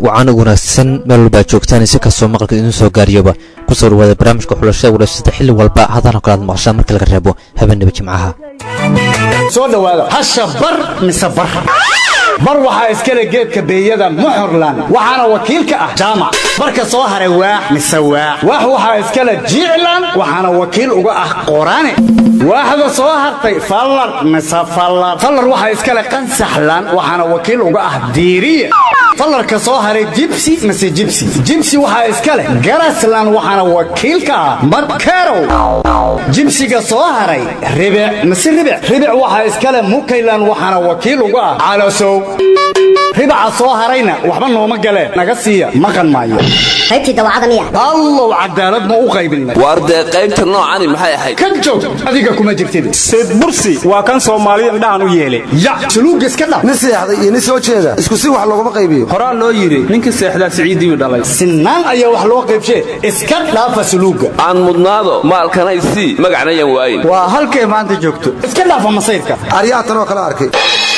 wacan wanaagsan meel walba ad joogtaan si kastoo maqalka idin soo gaariyoba kusoo dhawaada barnaamijka xulashada walaysada xilli walba hadana kale aad maqashaan marka laga reebo habeenaba jimcaha soo dhowaada hasha bar mise bar bar waxaa iskale geedka beeyada muxorlan waxaana wakiil ka ah jaamac barka soo haray waax mise waax waax waxaa iskale jiiclan waxaana wakiil uga ah qorane waaxda soo hartay fallar mise fallar fallar waxaa iskale qansaxlan waxaana wakiil uga ah diiriye fallarka soo haray jibsi mise jibsi jibsi waxaa iska leh garaslan waxaana wakiil ka ah markerow jibsiga soo haray ribic mise ribic ribic waxaa iska leh mukaylan waxaana wakiil uga ah calasow ribaca soo harayna waxba nooma galeen naga siiya maqan maayo qaybtii dawacada miya allow cadaalad ma u qaybinay waar dee qaybta noocani maxay ahayd ka joog adiga kuma jirtid sayd bursi waa kan soomaaliya indhahan u yeelay ya suluuga iska dhaf nin seexday iyo nin soo jeeda isku si wax looguma qaybiyo horaa loo yidhi ninka seexdaa siciidiiu dhalay sinaan ayaa wax loo qaybshee iska dhaafa suluuga aan mudnaado maalkanay sii magacna yan waayin waa halkay maanta joogto iska dhaafa masayrka aryaatan oo kala arkay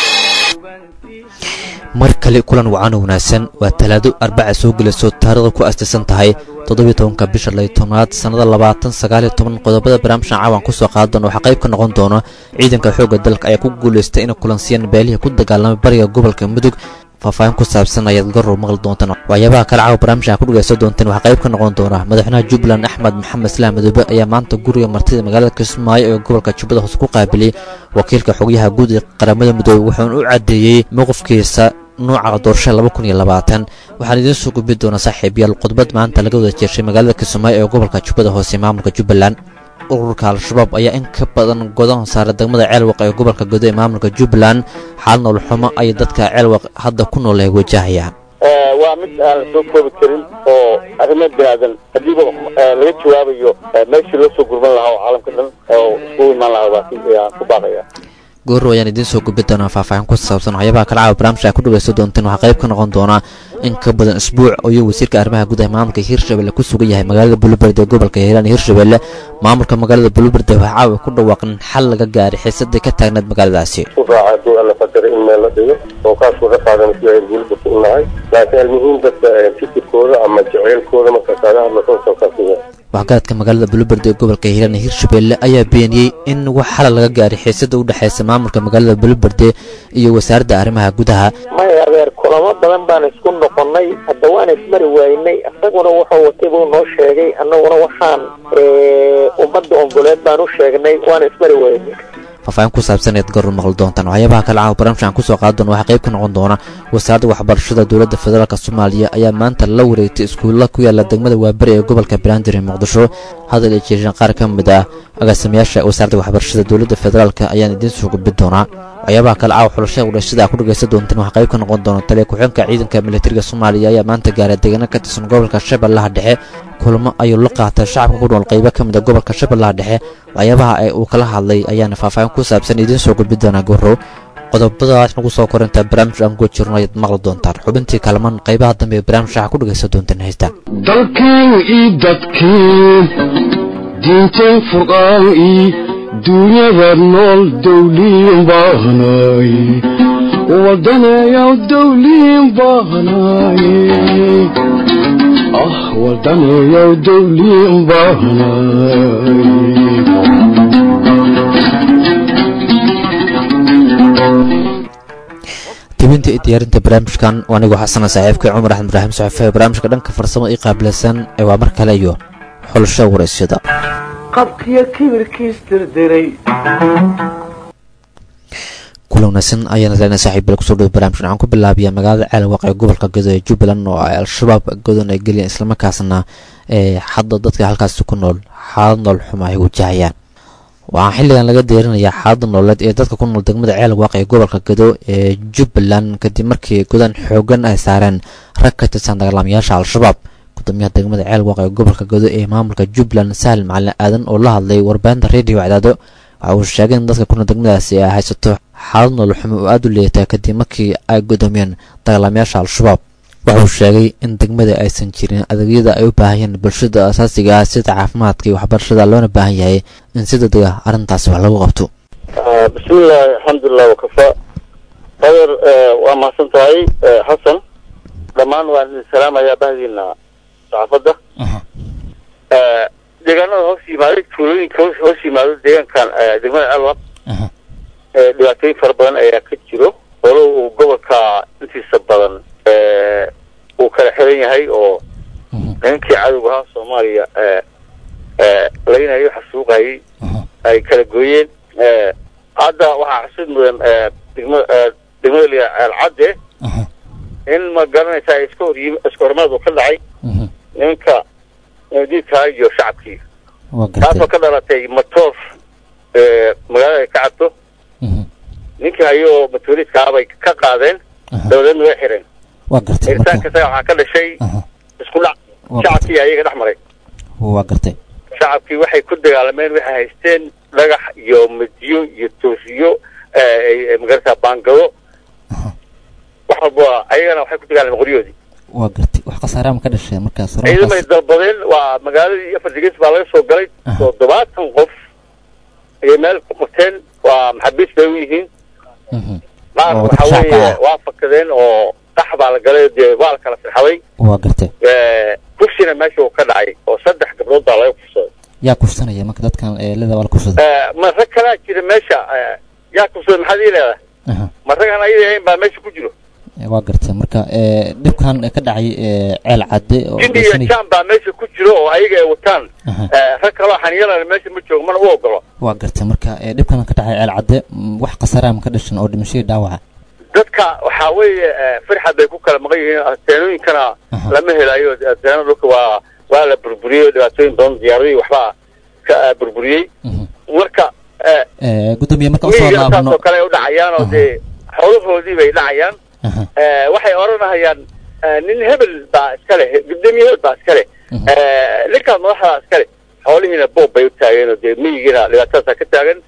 mar kale kulan wacan wanaagsan waa talaado arbaca soo gelayso taarikhda ku astaysan tahay toddobiyo tobanka bisha lay tobnaad sannada labaatan sagaaliyo toban qodobada barnaamijkan caawan kusoo qaada doona waxaa qayb ka noqon doona ciidanka xoogga dalka ayaa ku guulaystay inay kulansiyaan beelihii ku dagaalamay bariga gobolka mudug faahfaahin ku saabsan ayaad garow maqli doontaan waxyaabaha kale caawa barnaamijkan ku dhagaysan doonteen waxaa qayb ka noqon doona madaxweynaha jubbaland axmed maxamed islaam madoobe ayaa maanta guriga martida magaalada kismaayo ee gobolka jubbada hoose ku qaabilay wakiilka xogyaha guud ee qaramada midoobe wuxuuna u caddeeyey mowqifkiisa nooca doorashada laba kun iyo labaatan waxaan idiin soo gudbi doonaa saaxiibayaal khudbad maanta laga wada jeeshay magaalada kismaayo ee gobolka jubbada hoose maamulka jubbaland ururka al-shabaab ayaa in ka badan godan saara degmada ceelwaq ee gobolka godo ee maamulka jubbaland xaal noolxumo ayay dadka ceelwaq hadda ku nool ay wajahayaan waa mid aan la soo koobi karin oo arrimo binaadan hadiiba laga jawaabayo meeshii loo soo gurman lahaa oo caalamka dhan oo iskugu imaan lahaa baan ku baaqaya goorrow ayaan idiin soo gudbi doonaa faahfaahin ku saabsan waxyaabaha kale caawa barnaamijka ku dhagaysan doonteen waxaa qayb ka noqon doonaa in ka badan isbuuc ayuu wasiirka arrimaha gudaha maamulka hirshabelle ku sugan yahay magaalada buluberde ee gobolka hiiraan hirshabelle maamulka magaalada buluberde waxaa caawa ku dhawaaqan xal laga gaaray xiisadii ka taagneed magaaladaasi u raaca hadduu alla qadaray in meel la dhigo oo kaasuu ka qaadan si ay buluberde u nahay laakiin almuhiim dadka fikirkooda ama jaceylkooda markaas aga hadlasoo saabsaasiya waxgaradka magaalada buluberde ee gobolka hiiraan ee hirshabelle ayaa beeniyey in wax xala laga gaaray xiisada u dhexaysa maamulka magaalada buluberde iyo wasaaradda arrimaha gudaha maya adeer kulamo badan baan isku noqonnay hadda waan ismari waynay isaguna wuxuu watay buu noo sheegay annaguna waxaan ummadda ongoleed baan u sheegnay waan ismari waynay faahfaahin ku saabsan eed garur maqli doontaan waxyaabaha kale caawa barnaamijkan kusoo qaadi doona waxaa qayb ka noqon doona wasaaradda waxbarashada dowladda federaalk soomaaliya ayaa maanta la wareegtay iskuulla ku yaala degmada waaberi ee gobolka banaadir ee muqdisho hadal ay jeesheen qaar ka mid ah agaasimayaasha wasaaradda waxbarashada dowladda federaalk ayaan idiin soo gudbin doonaa waxyaabaha kale caawa xulashada wadhashada a ku dhagaysan doonteen waxaa qayb ka noqon doona taliya ku-xeenka ciidanka militariga soomaaliya ayaa maanta gaaray deegaano ka tirsan gobolka shabeellaha dhexe kulamo ayuu la qaatay shacabka ku nool qaybo ka mid a gobolka shabeellaha dhexe waxyaabaha ee uu kala hadlay ayaana faahfaahin ku saabsan idiin soo gudbi doonaa gorow qodobadaas nagu soo korintaa barnaamij aan guda jirno ayaad maqli doontaan xubintii kalaman qaybaha dambe ee barnaamij waxaa ku dhagaysan doontaan haysta dalkan ii dadkii diintan furqaan ii duunyada nool dawliin baahnay wadaneeyaw dawliin baahnay ah wadaneeyaw dawliin baahnay tibinta iyo diyaarinta barnaamijkan waa anigoo xasana saaxiibka cumar axmed ibraahim saxafe barnaamijka dhanka farsamo ii qaabilsan ee waa mar kale iyo xulasho waraysyada qabkiyo kibirkiis dirdiray kula wanaagsan ayaana leena saaxiibbal kusoo dhow barnamijkan waxaan ku bilaabiyaa magaalada ceelwaq ee gobolka godo ee jubbaland oo ay al-shabaab godan ay geliyeen islamarkaasna ee hadda dadka halkaasi ku nool xaalad nool xuma ay wajahayaan waxaa xilligan laga deerinayaa xaalada nololeed ee dadka ku nool degmada ceelwaaq ee gobolka gado ee jubbaland kadib markii godan xoogan ay saareen rag ka tirsan dagaalamayaasha al-shabaab gudoomiyaha degmada ceelwaaq ee gobolka gado ee maamulka jubbaland sahal macalin aadan oo la hadlay warbaahinta redio cadaado waxa uu sheegay in dadka kuna degmadaasi ay haysato xaalad nolol xumo oo aada u leeyataa kadib markii ay gudoomiyeen dagaalamayaasha al-shabaab wuxuu sheegay in degmada aysan jirin adeegyada ay u baahayeen bulshada asaasiga ah sida caafimaadka iyo waxbarashada loona baahan yahay in si degdega arrintaasi wax lagu qabto bismillaahi alxamdulilah wakafa adeer waa mahadsan tahay xasan dhammaan waan idin salaamayaa bahdiina saxaafadda aha deegaanada hoos yimaaday tuulooyinka hoos hoos yimaado deegaankan eh, degmada alwaq aha eh, dhibaatooyin fara badan ayaa ka jiro walow uu gobolka intiisa badan eh, uu kala xiran yahay oo mhm, nimankii cadowga ahaa soomaaliya eh, eh, laynayo xasuuqayay aha ay kala gooyeen Eh, hadda waxaa xusud mudan eh, degma eh, degmada liya ceelcadde aha in ma garanaysaa iska horyim iska hormaad uu ka dhacay mhm, nimanka diidkaa iyo shacabkii waa taasoo gartay ka dhalatay matoor eh, magaalada ay ka cabto mhm, ninkii hayoo matooriidkaa bay ka qaadeen aha dabadeedna way xireen waa gartay xiritaanka marka isaga waxaa ka dhashay aha isku dhac waa gartay shacabkii ayaga dhex maray waa gartay shacabkii waxay ku dagaalameen waxay haysteen dhagax iyo midyo iyo toosiyo eh, ay- ay magarata baangado aha wax walba ayagana waxay ku dagaalameen qoryoodii waa gartay wax khasaaraha ma ka dhashay markaas ciidamay dalbadeen waa magaaladii afar degeys baa laga soo galay Aha. toddobaatan qof ayay meel ku qabteen waa maxaabiis bay u yihiin mhm, qaar Oo waxa dadka shacabka weeye ah. waa fakadeen oo dhax baa la galay dee waa la kala firxaday waa gartay kursina meesha uu ka dhacay oo saddex gabdhood baa laga kufsaday yaa kufsanaya marka dadkan eelada waa la kufsaday Eh, ma rag kalaa jira meesha eh, yaa kufsaday maxaad ii leedahay aha ma ragaan ayada ahayn baa meesha ku jiro waa gartay marka ee, dhibkan ka dhacay ee, ceel cadde oo jindi iyo dhaysanay- jaan baa meesha ku jiro oo ayaga ay wataan Aha. Eh, rag kaloo xaniyalana meesha ma joogo mana u ogolo waa gartay marka ee, dhibkan ka dhacay ceel cadde mm, wax khasaaraha ma ka dhashan oo dhimashadii dhaawaca dadka waxaa weeye eh, firxad bay ku kala maqan yihiin teenooyinkana Aha. lama helayo teena dhulka waa waa la burburiyey dhibaatooyin badan diyaaradii waxbaa ka eh, burburiyey Mhm. marka eh, Ee, gudoomiye marka usoo miyiga laabno saasoo kale ay u dhacayaan oo Aha. dee xoolahoodii bay dhacayaan aha Eh, waxay odhanahayaan eh, nin hebel baa iska leh gudoomiye hebel baa iska leh Mhm. Eh, ninkaan madaxdaa iska leh xoolihiina boob bay u taageen oo dee miyigiina dhibaatadaasaa ka taagan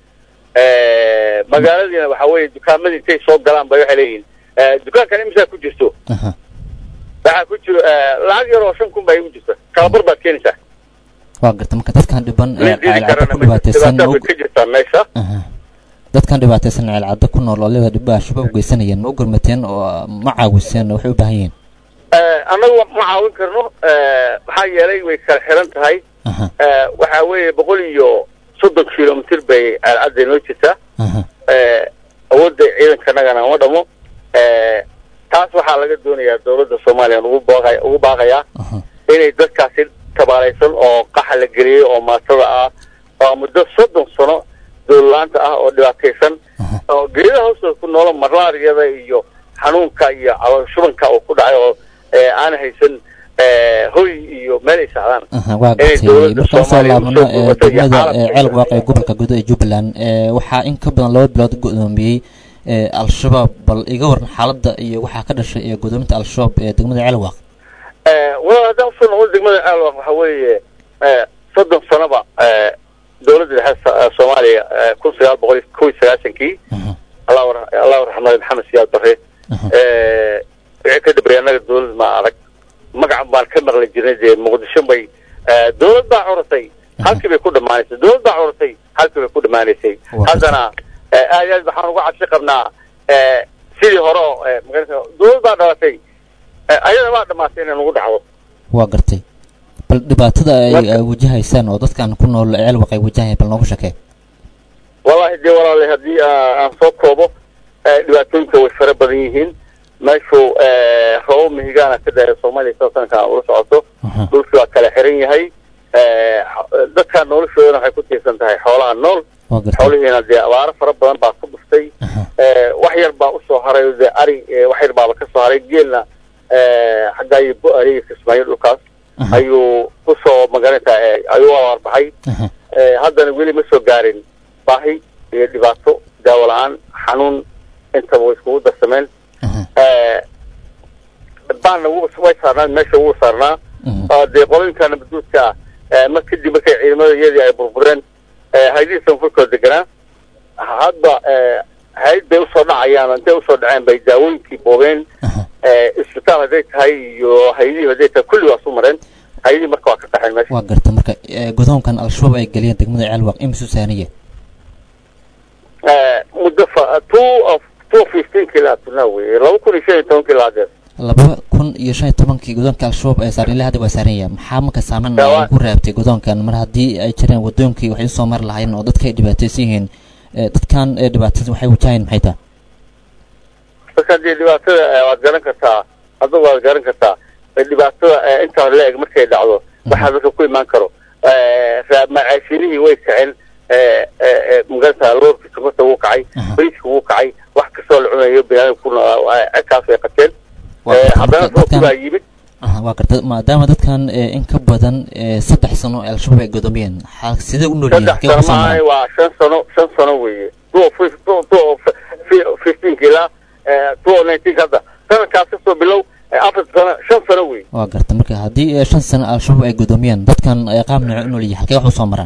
Eh, magaaladiina waxaa weeye dukaamadii intay soo galaan bay waxay leeyihiin eh, dukaankan imisaa ku jirto aha waxaa ku jiro eh, lacag yar oo shan kun baa igu jirta kalabar baad keenaysaa waa gartay marka dadkan dhiban ee nin dili ceel cadde karana ku ma jirto. dhibaataysan dhibaataa bay ma ka jirtaa meesha aha dadkan dhibaataysan ceel cadde ku nool oo leeda dhibba shabaab u geysanayeen ma u gurmateen oo ma caawiseen oo waxay u baahan yihiin Eh, annagu ma caawin karno eh, maxaa yeelay way kala xiran tahay aha Eh, waxaa weeye boqol iyo soddon kilomitir bay alcadda inoo jirtaa aha Eh, awoodda ciidankanagana ma dhamo Eh, taas waxaa laga doonayaa dowladda soomaaliya ugu baaqaya ugu baaqayaa aha inay dadkaasi tabaalaysan oo qaxa la geliyey oo maatada ah oo muddo soddon sano dowlalaanta ah oo dhibaataysan aha oo geedaha hoostooda ku noolo malaariyada iyo xanuunka iyo calool shubanka uu ku dhacay oo eh, aan haysan eh, hoy iyo meel ay sacdaan aha waa inay gartay dowladda markaan soo Soomaaliya laabno usoo ee, gurmato iyo degmada caalamka ee, ceel waaqe ee gobolka gudo ee jubbaland ee, waxaa in ka badan laba bilood godoomiyey ee, al-shabaab bal iga waran xaaladda iyo waxaa ka dhashay ee godoominta al-shabaab ee degmada ceel waaq Eh, walaal haddaan usoo noqon degmada aalwaq waxa weeye eh, soddon sanoba eh, dowladda dhexe so- eh, soomaaliya eh, kun sagaal boqol iyo kow iyo sagaashankii aha allahu ra- allahu raxmade maxamed siyaad bare aha Eh, wixii ka dabriyay annaga dowlad ma arag magacan baan ka maqli jirnay dee muqdisho bay eh, dowlad baa curatay halkii bay ku dhammaanaysay dowlad baa curatay halkii bay ku dhammaanaysay Waa haddana eh, aad iyo aad waxaan uga cabsi qabnaa eh, sidii hore oo eh, magarata dowlad baa dhalatay eh, ayada baa dhamaatay inay nagu dhacdo waa gartay bal dhibaatada ay Marka- ay wajahaysaan oo dadkan ku nool ceel waaq ay wajahayaan bal noogu shakee wallahi dee walaale haddii aa- aan soo koobo eh, dhibaatooyinka way fara badan yihiin meeshu eh, roobab mihigaana ka dhacay soomaaliya sida sanadkan ula socoto aha dhulkii waa kala xiran yahay eh, xo- dadka noloshoodana waxay ku tiirsan tahay xoolaha nool waa gartay xoolihiina dee abaaro fara badan baa ku dhuftay aha Eh, wax yar baa usoo haray oo dee ari eh, wax yar baaba ka soo haray geelna eh, xaggaa iyo bu-ariga kismaayo dhulkaas aha ayuu kusoo magaranaysaa eh, ayuu abaarbaxay aha Eh, haddana weli ma soo gaarin baahi iyo dhibaato daawo la-aan xanuun intaba way iskugu darsameen aha Eh, baanna wuu way saarnaan meesha wuu saarnaa mhm oo dee qolooyinka nabadguudka ah eh, mar kadib markay ciidamada iyadii ay burbureen eh, haydihii sanfurkooda deganaa hadda eh, hayd bay usoo dhacayaan intay usoo dhaceen bay daawooyinkii boobeen aha eh, isbitaal hadday tahay iyo haydihii hadday tahay kulli waa su mareen haydihii marka waa ka qaxeen meesha waa gartay marka ee, godoonkan al-shabaab ay geliyeen degmada ceel waaq imisu saaniye Eh, muddo fa two of two fifteen kilaa tunaa weye laba kun iyo shan iyo toban kilaa hadeer laba kun iyo shan iyo tobankii godoonka al-shabaab ee saaran ilaa hadda waa saaran yahay maxaa marka saameyn ay ku reebtay godoonkan mar haddii ay jireen wadoonkii waxay usoo mari lahaayeen oo dadka ay dhibaataysan yihiin ee dadkan ee dhibaataysan waxay wajahayeen maxay tahay marka dee dhibaatada eh, waad garan kartaa adigu waad garan kartaa Eh, dhibaatada eh, intaa la eg markay dhacdo waxaa dadka ku imaan karo Eh, raa- macaashinihii way kaceen eh, eh, eh, magarata loorkii sokorta wuu kacay bariiska wuu kacay wax kastoo la cunayo biniaadamka ku noolaa cedkaas ay qateen Waa Eh, gartay, haddana marka roobkii dadkan- baa yimid Aha, waa garta maadaama dadkan ee, in ka badan ee, saddex sano ee al-shabaab ay godoomiyeen xa- sidee u nool yihiin saddex halkee sano kusoo maahay maraan waa shan sano shan sano weeye two fif- two two fi- fifteenka ilaa eh, two nineteenka hadda sanadkaas kasoo bilow eh, afar sano shan sano weeye waa garta marka haddii ee, shan sano al-shabaab ay godoomiyeen dadkan ee, qaab nooce u nool yihiin halkee wax usoo maraan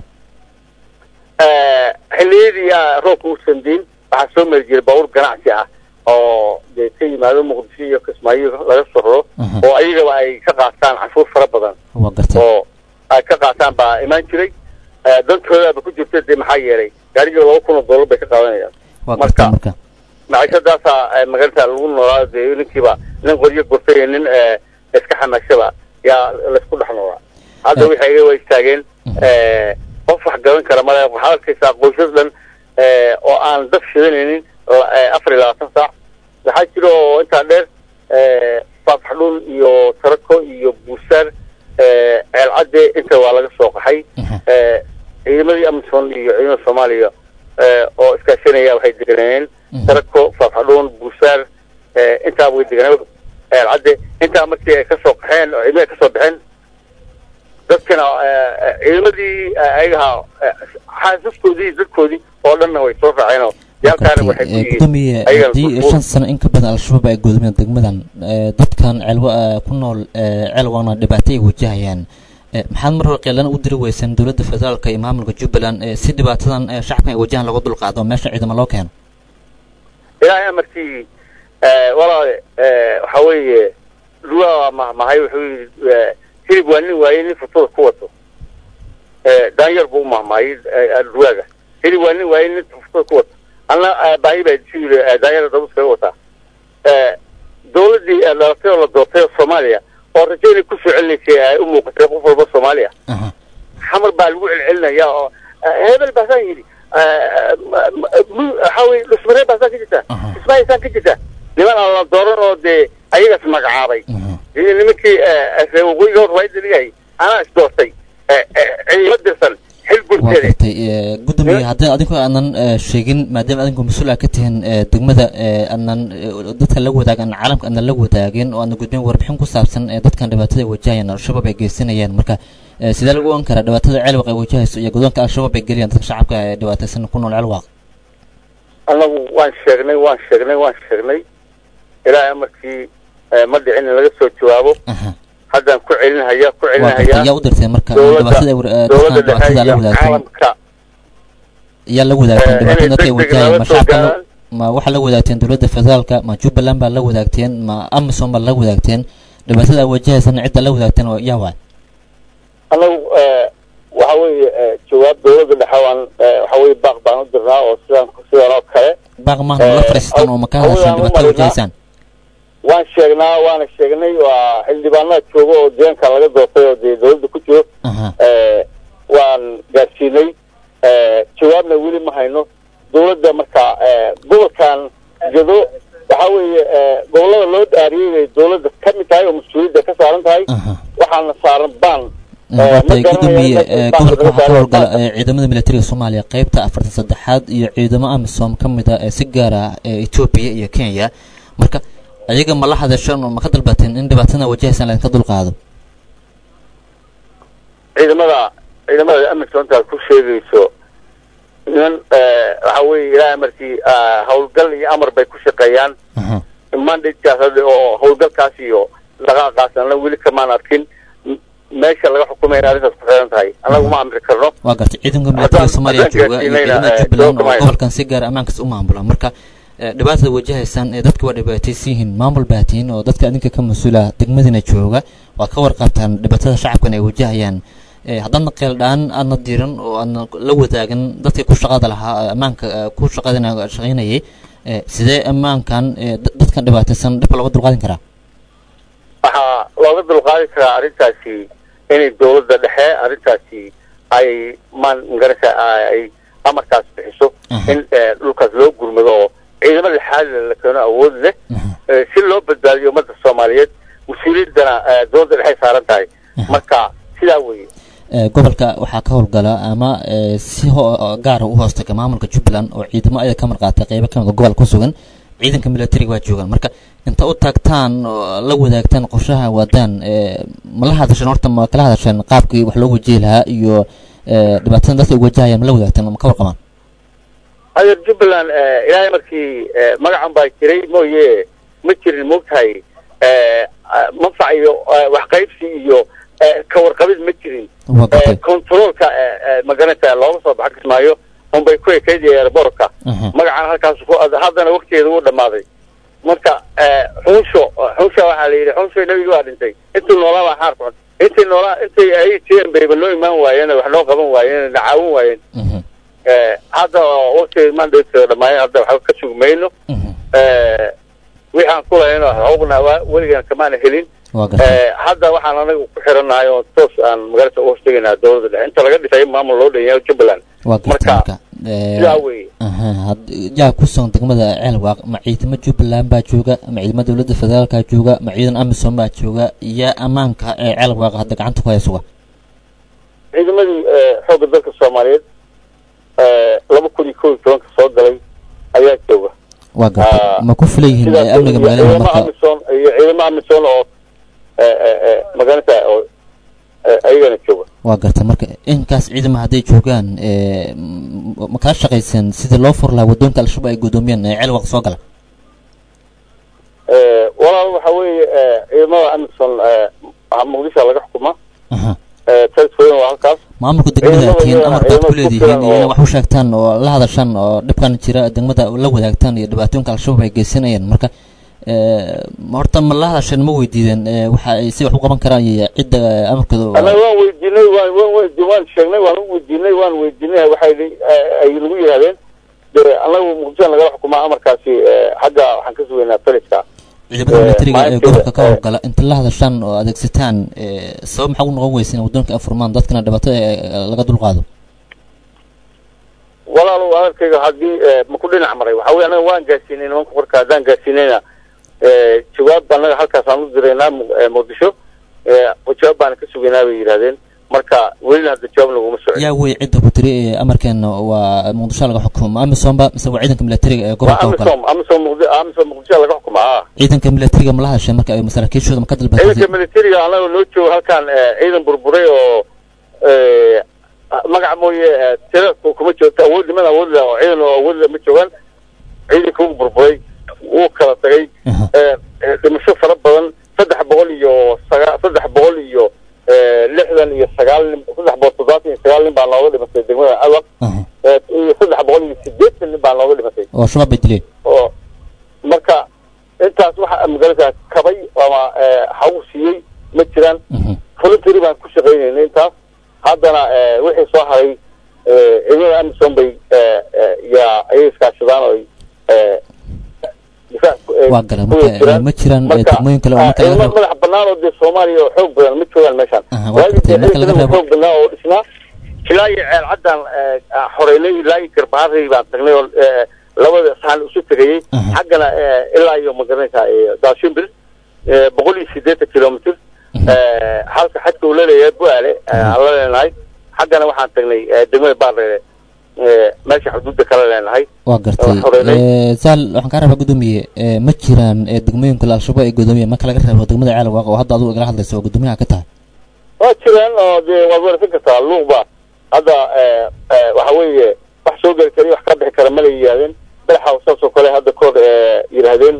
Eh, xilliyadii aa roobka u sandiin waxaa soo mari jiray baabuur ganacsi ah oo dee ka yimaado muqdisho iyo kismaayo laga soo raro oo ayagaba ay ka qaataan canshuur fara badan waa garta oo ay ka qaataan baa imaan jiray Eh, dantoodaba ku jirta dee maxaa yeelay gaarigii laba kun oo dollar bay ka qaadanayaan waa garta marka maciishadaasaa magaranta lagu noolaa dee ninkiiba nin qoryo gurtay iyo nin eh, iska xamaashaba yaa laysku dhex noolaa hadda waxay iga waa istaageen eh, qof wax garan kara male waxaad arkaysaa qoysas dhan eh, oo aan dab shidanaynin la- eh, afar iyo labaatan saac waxaa jira oo intaa dheer eh, faafxdhun iyo tarako iyo buusaar eh, ceelcadde inta waa laga soo qaxay eh, ciidamadii amison iyo ciidamada soomaaliya eh, oo iskaashanaya waxay deganayeen tarako faafxadhuun buusaar eh, intaa way deganeen ceelcadde intaa markii ay kasoo qaxeen oo ciidamada kasoo baxeen dadkana eh, eh, ciidamadii eh, ayagaha eh, xaasaskoodii dadkoodii oo dhanna way soo raaceen oo yaalkaana waxay ku Ee, yihiin gudoomiye ayagana haddii furfur. shan sano in ka badan al-shabaab ay godoomiyeen degmadan ee, dadkan ceelwa ee, ku nool ee, ceelwana dhibaato ay wajahayaan ee, maxaad mar hore qeelana u diri weyseen dowladda federaalka iyo maamulka jubbaland ee, si dhibaatadan ee, shacabkan ay wajahan laga dulqaado oo meesha ciidamo loo keeno ilaahay amarkii eh, walaale eh, waxa weeye lugaa waa mahmahay wuxuu yidhi eh, hilib waa nin waaye nin futura ku wato Eh, daanyar buu u mahmahay eh, luwaaga hilib waa nin waaye nin futura ku wato anna eh, baahi baa isu yidhi eh, daanyara dabus kaga wataa Eh, dowladdii eh, dhalatay oo la doortay oo soomaaliya oo rajo inay kusoo celinaysay ay u muuqatay qof walba soomaaliya xamar baa lagu celcelinaya oo eh, hebel baasaan yidhi Eh, ma- ma- mu- waxaa weye dhusmaree baasaan ka jirta ismaayisaan ka jirta niman aan la dooran oo dee ayagaas magacaabay iyo nimankii eh, reer waqooyiga hor waa dhigay anaa is doortay Eh, eh, ciidamo dirsan xil waa gurteede gartay ee, gudoomiye haddii adinku aanan ee, sheegin maadaama adinku mas-uul aa ka tihiin ee, degmada ee, aanan ee, dadka la wadaagan caalamka aanan la wadaagin oo aanan gudbin warbixin ku saabsan ee dadkan dhibaatada ay wajahayaan al-shabaab ay geysanayaan marka ee, sidee lagu ogan karaa dhibaatada ceelwaq ay wajahayso iyo godoonka al-shabaab ay geliyaan dadka shacabka ee dhibaataysan ku nool ceelwaq annagu waan sheegnay waan sheegnay waan sheegnay ilaahay amarkii eh, ma dhicin in laga soo jawaabo haddaan ku celinhayaa ku waa gartay celinhayaa yaa u dirtay marka dowladda dhibaatada ay war- ee, dowladda dadkan dhexe dhibaatada la iyo wadaagteen caalamka yaa la wadaagteen Eh, dhibaatada inay dadka ay degdeg wajahayaan lala ma soo shacabka la- gaaraan. ma waxaa la wadaagteen dowladda federaalka ma jubbaland baa la wadaagteen ma amisom baa la wadaagteen dhibaatada ay wajahaysana cidda la wadaagteen oo yaa waay annagu eh, waxa weeye eh, jawaab dowladda dhexe waan eh, waxa weeye baaq baan u dirnaa oo sidaan sidan oo kale baaq maahna la Eh, fariistaan oo ma ka hawada hadashaan aan u dhibaatada marinaa. wajahaysaan waan sheegnaa waana sheegnay waa xildhibaanada jooga oo deegaanka laga doortay oo dee dowladda ku jiro Eh, waan gaarsiinay Eh, jawaabna weli ma hayno dowladda marka eh, gobolkan jado waxa weeye eh, gobolada loo dhaariyey bay dowladda ka mid tahay oo mas-uuliyadda ka saaran tahay waxaana saaran baan watay gudoomiye ee, gobolka waxaa ka howlgala ee, ciidamada militariga soomaaliya qeybta afartan saddexaad iyo ciidamo amisom ka mid ah ee si gaar ah ee etoobiya iyo kenya marka ayaga ma la hadasheen oo ma ka dalbateen in dhibaatada wajahaysaan laydinka dulqaado ciidamada ciidamada amisontaad ku sheegayso niman eh, waxa weeye ilaahay markii ah, howlgal iyo amar bay ku shaqeeyaan mandatekaas hadda oo howlgalkaas iyo dhaqaaqaas anna weli kamaan arkin M- meesha laga xukumayna arrintaas ku xiran tahay annagu ma amri karno waa gartay ciidanka militariga soomaaliya haddaan jooga iyo gaarsiinayna, ciidamada eh, jubbaland oo dookumayna. gobolkan si gaar ammaankaas u maamula marka eh, dhibaatada wajahaysaan ee dadka waa dhibaataysan yihiin maamul baa tihiin oo dadka adinka ka mas-uula degmadiina jooga waad ka warqabtaan dhibaatada shacabkan ay wajahayaan Eh, haddaadna qeeldhaan aadna diiran oo aadna la wadaagin dadkii ku shaqada lahaa eh, ammaanka eh, ku shaqadina shaqaynayay eh, sidee ammaankan eh, da- dadkan dhibaataysan dhibka looga dulqaadin karaa looga dulqaadi karaa arrintaasi inay dowladda dhexe arrintaasi ay maan magarasa ay amarkaas bixiso in eh, dhulkaas loo gurmado oo ciidamo lixaadle la keeno awood leh eh, si loo badbaadiyo ummadda soomaaliyeed mas-uuliyaddana eh, dowladda dhexe saaran tahay marka sidaa weeye Ee, gobolka waxaa ka howlgala ama ee, si ho- gaara u hoostaga maamulka jubbaland oo ciidamo ayada ka marqaatay qeybo ka mid a gobolka ku sugan ciidanka militariga waa joogaan marka inta u taagtaan oo la wadaagtaan qorshaha wadaan ee, ma la hadasheen horta ma kala hadasheen qaabkii wax loo wajihi lahaa iyo ee, dhibaatada dadka ay wajahayaan ma la wadaagtaan ma ka warqabaan adeer jubbaland eh, ilaahay markii eh, magacan baa jiray mooye ma jirin moogtahay eh, ah, manfac iyo eh, waxqaybsi iyo eh, ka warqabid ma jirin waa gartay controlka magaranta looga soo baxa kismaayo unbay ku ekayd airbortka Mhm. magacan halkaas ku haddana waktigeeda wuu dhamaaday marka eh, xunsho xunsha waxaa la yidhi xunsho nebigi waa dhintay intuu noolaa baa xaar kuxun intii noolaa intay ay jireen bayba noo imaan waayeen wax noo qaban waayeen na caawin waayeen Mhm, Eh, hadda oo waktiga mandhateeda dhammaayeen hadda waxba ka sugi mayno mhm. Eh, wixii aan ku lahayno xuquuqna waa- weligaan kamaana helin waa gartay Eh, hadda waxaan anaga ku xirannahay oo toos aan magarata u hoostegaynaa dowladda dhexe inta laga dhisay maamul loo dhan yahay jubbaland waa gartay marka marka ee, sidaa weeye aha had- yaa ku sugan degmada ceelwaaq ma ciidamo jubbaland baa jooga ma ciidamo dowladda federaalka jooga ma ciidan amisom baa jooga yaa ammaanka ee ceelwaaq hadda gacanta ku haya suga ciidamadii eh, xoogga dalka soomaaliyeed eh, laba kun iyo kow iyo tobanka soo galay ayaa jooga waa gartay Ah, ma ku filan yihiin sidaas ee amniga iyo magaalada ciidamo marka amisom iyo ciidamo amisom oo eh, eh, eh, magarata oo eh, ayagana jooga waa gartay marka inkaas ciidama hadday joogaan ee, m- ma kala shaqayseen sidii loo fur lahaa wadoonka al-shabaab ay gudoomiyeen ee ceelwaaq soo gala Eh, walaal waxa weeye eh, ciidamada amisom eh, muqdisho laga xukumaa aha Eh, talisfooyin waa halkaas maamulka degmada Ciidamada tiin iyagana amar baad ku ciidamo leedihiin ku filan iyo inay oo- wax u sheegtaan oo la hadashaan oo dhibkan jira degmada la wadaagtaan iyo dhibaatooyinka al-shabaab ay geysanayeen marka ee, ma horta ma la hadasheen ma weydiideen ee, waxa ay si wax u qaban karaan iyo cidda ee, amarkooda annaga waan weydiinay waan waan weydi- waan sheegnay waan u weydiinay waan weydiinay waxay li- eh, ay nagu yidhahdeen de annagu muqdisho nagala xukumaa amarkaasi eh, xagga waxaan ka sugaynaa taliska ciidamada ee, militariga ee maalintii, gobolka ka ee, howlgala inta la hadashaan oo adeegsataan ee, sabab maxaa u noqon weysa in wadoonka ay furmaan dadkana dhibaatada ee, laga dulqaado walaalow hadalkayga haddii eh, ma ku dhinac maray waxa weye annaga waan gaarsiinay nimanka korka haddaan gaarsiinayna eh, jawaab annaga halkaasaan u diraynaa Mu- eh, muqdisho eh, jawaab baana ka sugaynaa bay yidhahdeen marka welina hadda jawaab naguma socon yaa wey cidda ku tiri ee amarkeena waa muqdisho laga xukumo amisomba mise waa ciidanka militariga ee waa gobolka howlgala amisom amisom muqdi amisom muqdisho laga xukumaa ah ciidanka militariga ma la hadasheen marka ay masaakiishooda ma ka ciidanka dalbatay militariga annaga noo joogo halkan eh, ciidan burburay oo eh, magac mooye eh, tira ku- kuma joogto awood niman awood leh oo ciidan oo awood leh ma joogaan ciidanka wuu burburay wuu kala tagay Aha. eh, eh, dhimasho fara badan saddex boqol iyo saga saddex boqol iyo eh, lixdan iyo sagaal nin saddex boqol toddobaatan iyo sagaal nin baa nooga dhimatay degmada awaq Aha. eh, iyo saddex boqol iyo sideetan nin baa nooga dhimatay oo shabaab bay dileen oo marka intaas waxa magarata kabay ama eh, hagu siiyey ma jiraan Mhm. voluntary baan ku shaqaynaynay intaas haddana eh, wixii soo haray eh, ciidamada amisom bay eh, eh, yaa ayay iskaashadaan oo eh, difaac ku- eh, Waa garan, ku marka, jiraan. eh, ma jiraan, eh, Marka, degmooyin kale oo ah, marka laga ciidamo reebo- madax bannaan oo dee soomaaliya oo xoog badan ma joogaan meeshaan Aha, waa waagii gartay, dee marka laga ciidamada reebo- xoog badnaa oo dhisnaa ilaa iyo ceel caddaan eh, ah, xoreynay ilaa iyo garbaharey baan tagnay oo eh, labada saxan isu tegayey Aha. xaggana eh, ilaa iyo magaranaysaa eh, daashimbir eh, boqol iyo sideetan kilomitr eh, halka xadka uu laleeyahay buaale eh, aan la leenahay xaggana waxaan tagnay eh, degmada baardheere eh, meesha xuduudda kala leenahay waa gartay Waa xoreynay. Ee, saal waxaan kaa rabaa gudoomiye ee, ma jiraan ee, degmooyin kale al-shabaab ay gudoomiyeen marka laga reebo degmada ceelwaaq oo hadda adigu igala hadlaysa oo gudoomiyaha ka tahay waa jiraan oo dee waad warsan kartaa luuqba hadda eh, eh, waxa weeye wax soo geli kara iyo wax ka bixi kara mala yidhahdeen madaxa saas oo kale hadda koor eh, yidhaahdeen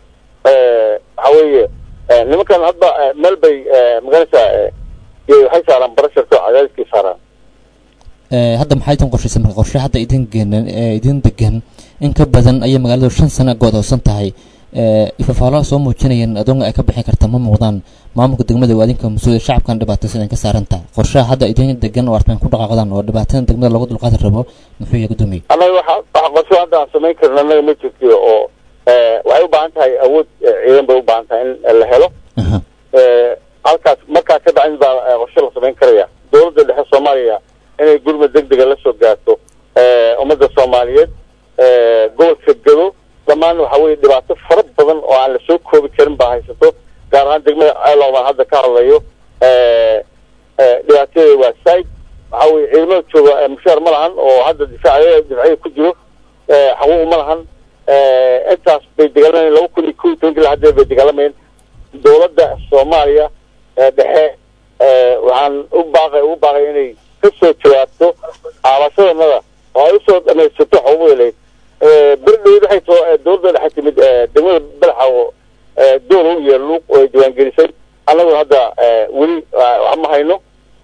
eh, waxa weeye eh, nimankan hadda eh, meel bay eh, maganaysaa eh, iyo waxay saaraan barasharka oo cadaadiskay saaraan Ee, hadda maxay idin qorshaysa marka qorshe hadda idin geenan ee idin degan in ka badan ayay magaaladu shan sano go'doosan tahay ee ifafaalo soo muujinayeen adoonga ay ka bixin karta ma muuqdaan maamulka degmada waa idinka mas-uul shacabkan dhibaataysan ay ka saaran tahay qorshaha hadda idin degan oo artaan ku dhaqaaqdaan oo dhibaatada degmada loogu dulqaadi rabo muxuu yahay gudoomiye annaga waxa waxa qorsho hadda aan samayn karna annaga ma jirto oo eh, waxay u baahan tahay awood eh, ciidan bay u baahan tahay in la helo Aha. Eh, dhibaato fara badan oo aan la soo koobi karin baa haysato gaar ahaan degmada ceeloo baan hadda ka hadlayo dhibaatadeeda waa saaid waxaa weye ciidamada jooga mushaar ma lahan oo hadda difaacy difacya ku jiro xaquuq ma lahan intaas bay dagaalamayeen laba kun iyo kow iyo tobankii hadeer bay dagaalamayeen dowladda soomaaliya dhexe waxaan u baaqay ugu baaqay inay ka soo jawaabto aabashadanada oo ay usoo dhamaysato xuquuqdaleyd berdhowd waxay too dowladda dhexe timid degmada balaxa oo doolow iyo luuq oo ay diiwaangelisay annaguna hadda weli wax ma hayno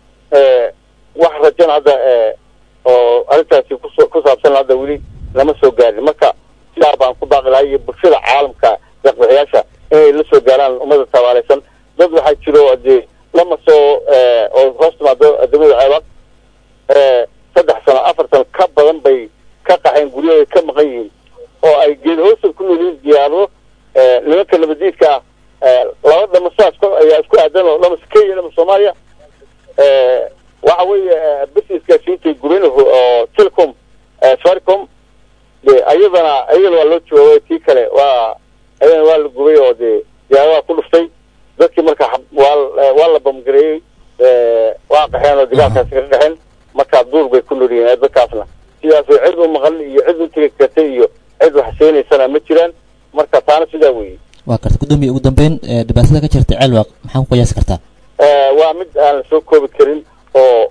wax rajana hadda oo arrintaasi kuso ku saabsan hadda weli lama soo gaarin marka sidaa baan ku baaqi lahay iyo bulshada caalamka deeqbixiyaasha inay la soo gaaraan ummada tabaaleysan dad waxaa jiro dee lama soo oo hoos timaado degmada ceebad saddex sano afar sano ka badan bay ka qaxeen guryahooda ka maqan yihiin oo ay geed hoosta ku noolyihiin diyaarado nimanka nabadiidka ah laba dhama sidaas ayaa isku aadan oo dhama kenya dhama soomaaliya waxa weeye businesskaasiintay gubeen oo telecom safaricom ayadana ayadana waa loo jawaabay tii kale waa ayadana waa la gubay oo dee diyaaradaha ku dhuftay dadkii marka waa waa la bamgareeyey waa qaxeen oo dagaalkaasi kaga qaxeen markaa duur bay ku nool yihiin dadkaasna sidaas way cid u maqan iyo cid u tegi kartay iyo cid wax seenaysana ma jiraan marka taana sidaa weeye waa karta gudoomiye ugu dambeyn dhibaatada ka jirta ceelwaq maxaa ku qiyaasi kartaa waa mid aan la soo koobi karin oo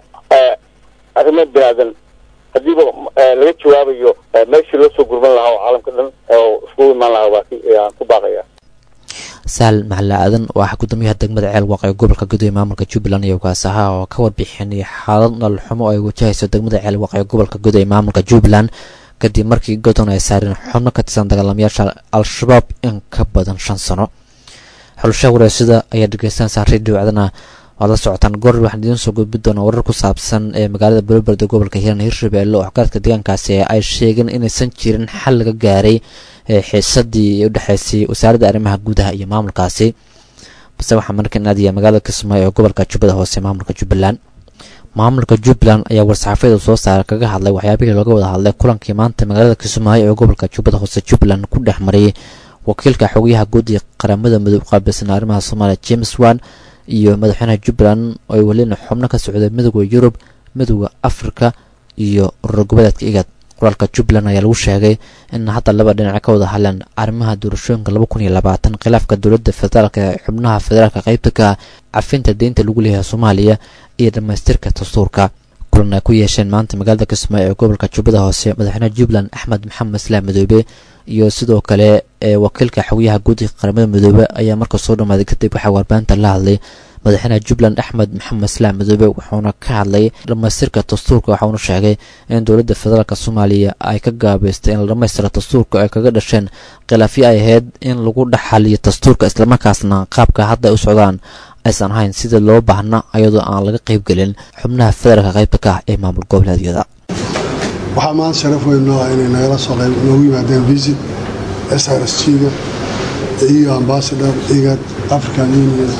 arrimo binaadan hadiiba laga jawaabayo meeshii loo soo gurban lahaa oo caalamka dhan oo iskugu imaan lahaa waa aan ku baaqaya saal maxalla aadan oo ah gudoomiyaha degmada ceel waaqee gobolka gudoomiye maamulka jubbaland iyo ukaasaha oo ka warbixinay xaalad nalxumo oo ay wajahayso degmada ceel waaqee gobolka gudoomiye maamulka jubbaland kadib markii godon ay saareen xubno ka tirsan dagaalamayaasha al-shabaab in ka badan shan sano xulashaha wareysada ayaa dhegeysanaysaa radio cdana waad la socotaan goor waxaan idiin soo gudbi doonaa warar ku saabsan ee magaalada beloberda gobolka hiiraan hirshabeelle oo xoggaadka deegaankaasi ay sheegeen inaysan jirin xal laga gaaray xiisadii u dhexeysay wasaaradda arrimaha gudaha iyo maamulkaasi balse waxaa markan aadaya magaalada kismaayo ee gobolka jubbada hoose maamulka jubbaland maamulka jubbaland ayaa war-saxaafiyada soo saara kaga hadlay waxyaabihii looga wada hadlay kulankii maanta magaalada kismaayo ee gobolka jubbada hoose jubbaland ku dhex mariyay wakiilka xogayaha guud ee qaramada midoob qaabilsan arrimaha soomaaliya james wan iyo madaxweynaha jubbaland oo ay welina xubno ka socday midooda yurub midooda afrika iyo urur goboleedka igad qoraalka jubbaland ayaa lagu sheegay in hadda laba dhinac ka wada hadleen arrimaha doorashooyinka laba kun iyo labaatan khilaafka dowladda federaalka ee xubnaha federaalka qaybta ka cafinta deynta lagu leeyahay soomaaliya iyo dhammaystirka dastuurka kulan ay ku yeesheen maanta magaalada kismaayo ee gobolka jubbada hoose madaxweynaha jubbaland axmed maxamed islaam madoobe iyo sidoo kale ee wakiilka xogayaha guud ee qaramada midoobe ayaa marka soo dhamaaday kadib waxaa warbaahinta la hadlay madaxweynaha jubbaland axmed maxamed islaam madoobe wuxuuna ka hadlay dhammaystirka dastuurka waxauna sheegay in dowladda federaalk soomaaliya ay ka gaabaystay in la dhammaystira dastuurka ay kaga dhasheen khilaafyo ay ahayd in lagu dhexaliyo dastuurka islamarkaasna qaabka hadda ay u socdaan aysan ahayn sida loo baahna ayadoo aan laga qaybgelin xubnaha federaalka qaybta ka ah ee maamul goboleedyada waxaa maanta sharaf weyn noo ah inay nagala soo qayb noogu yimaadeen visit s r s g-ga iyo ambassador igad african union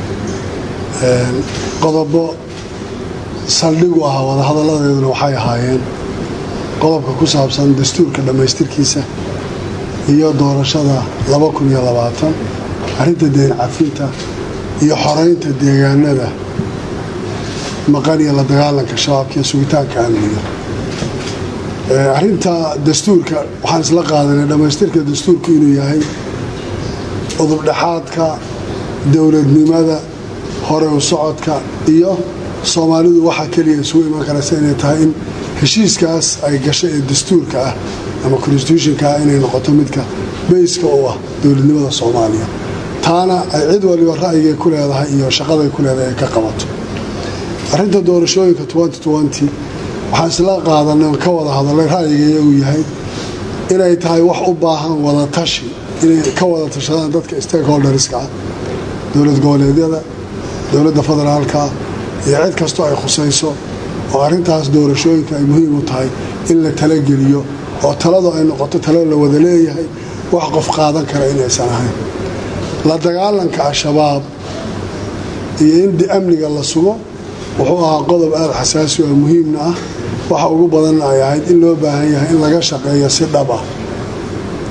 qodobo saldhigu ahaa wadahadalladeeduna waxay ahaayeen qodobka ku saabsan dastuurka dhammaystirkiisa iyo doorashada arrinta deen cafinta iyo xoraynta deegaanada maqan iyo la dagaalanka shabaabka iyo sugitaanka amniga arrinta dastuurka waxaan isla qaadanay dhammaystirka dastuurku inuu yahay udubdhexaadka dowladnimada hore u socodka iyo soomaalidu waxaa keliya isugu iman karaysa inay tahay in heshiiskaas ay gashay ee dastuurka ah ama constitutionka ah inay noqoto midka bayska u ah dowladnimada soomaaliya taana ay cid waliba ra'yigay ku leedahay iyo shaqaday ku leedahay ay ka qabato arrinta doorashooyinka waxaan isla qaadanay ka wada hadalay ra'yiga iyagu yahay inay tahay wax u baahan wada tashi inay ka wada tashadaan dadka stakeholderska ah dowlad goboleedyada dowladda federaalka iyo cid kastoo ay khusayso oo arrintaas doorashooyinka ay muhiim u tahay in la talageliyo oo taladu ay noqoto talo la wada leeyahay wax qof qaadan kara inaysan ahayn la dagaalanka al-shabaab iyo in amniga la sugo wuxuu ahaa qodob aada xasaasi oo muhiimna ah waxa ugu badanna ay ahayd in loo baahan yahay in laga shaqeeyo si dhab ah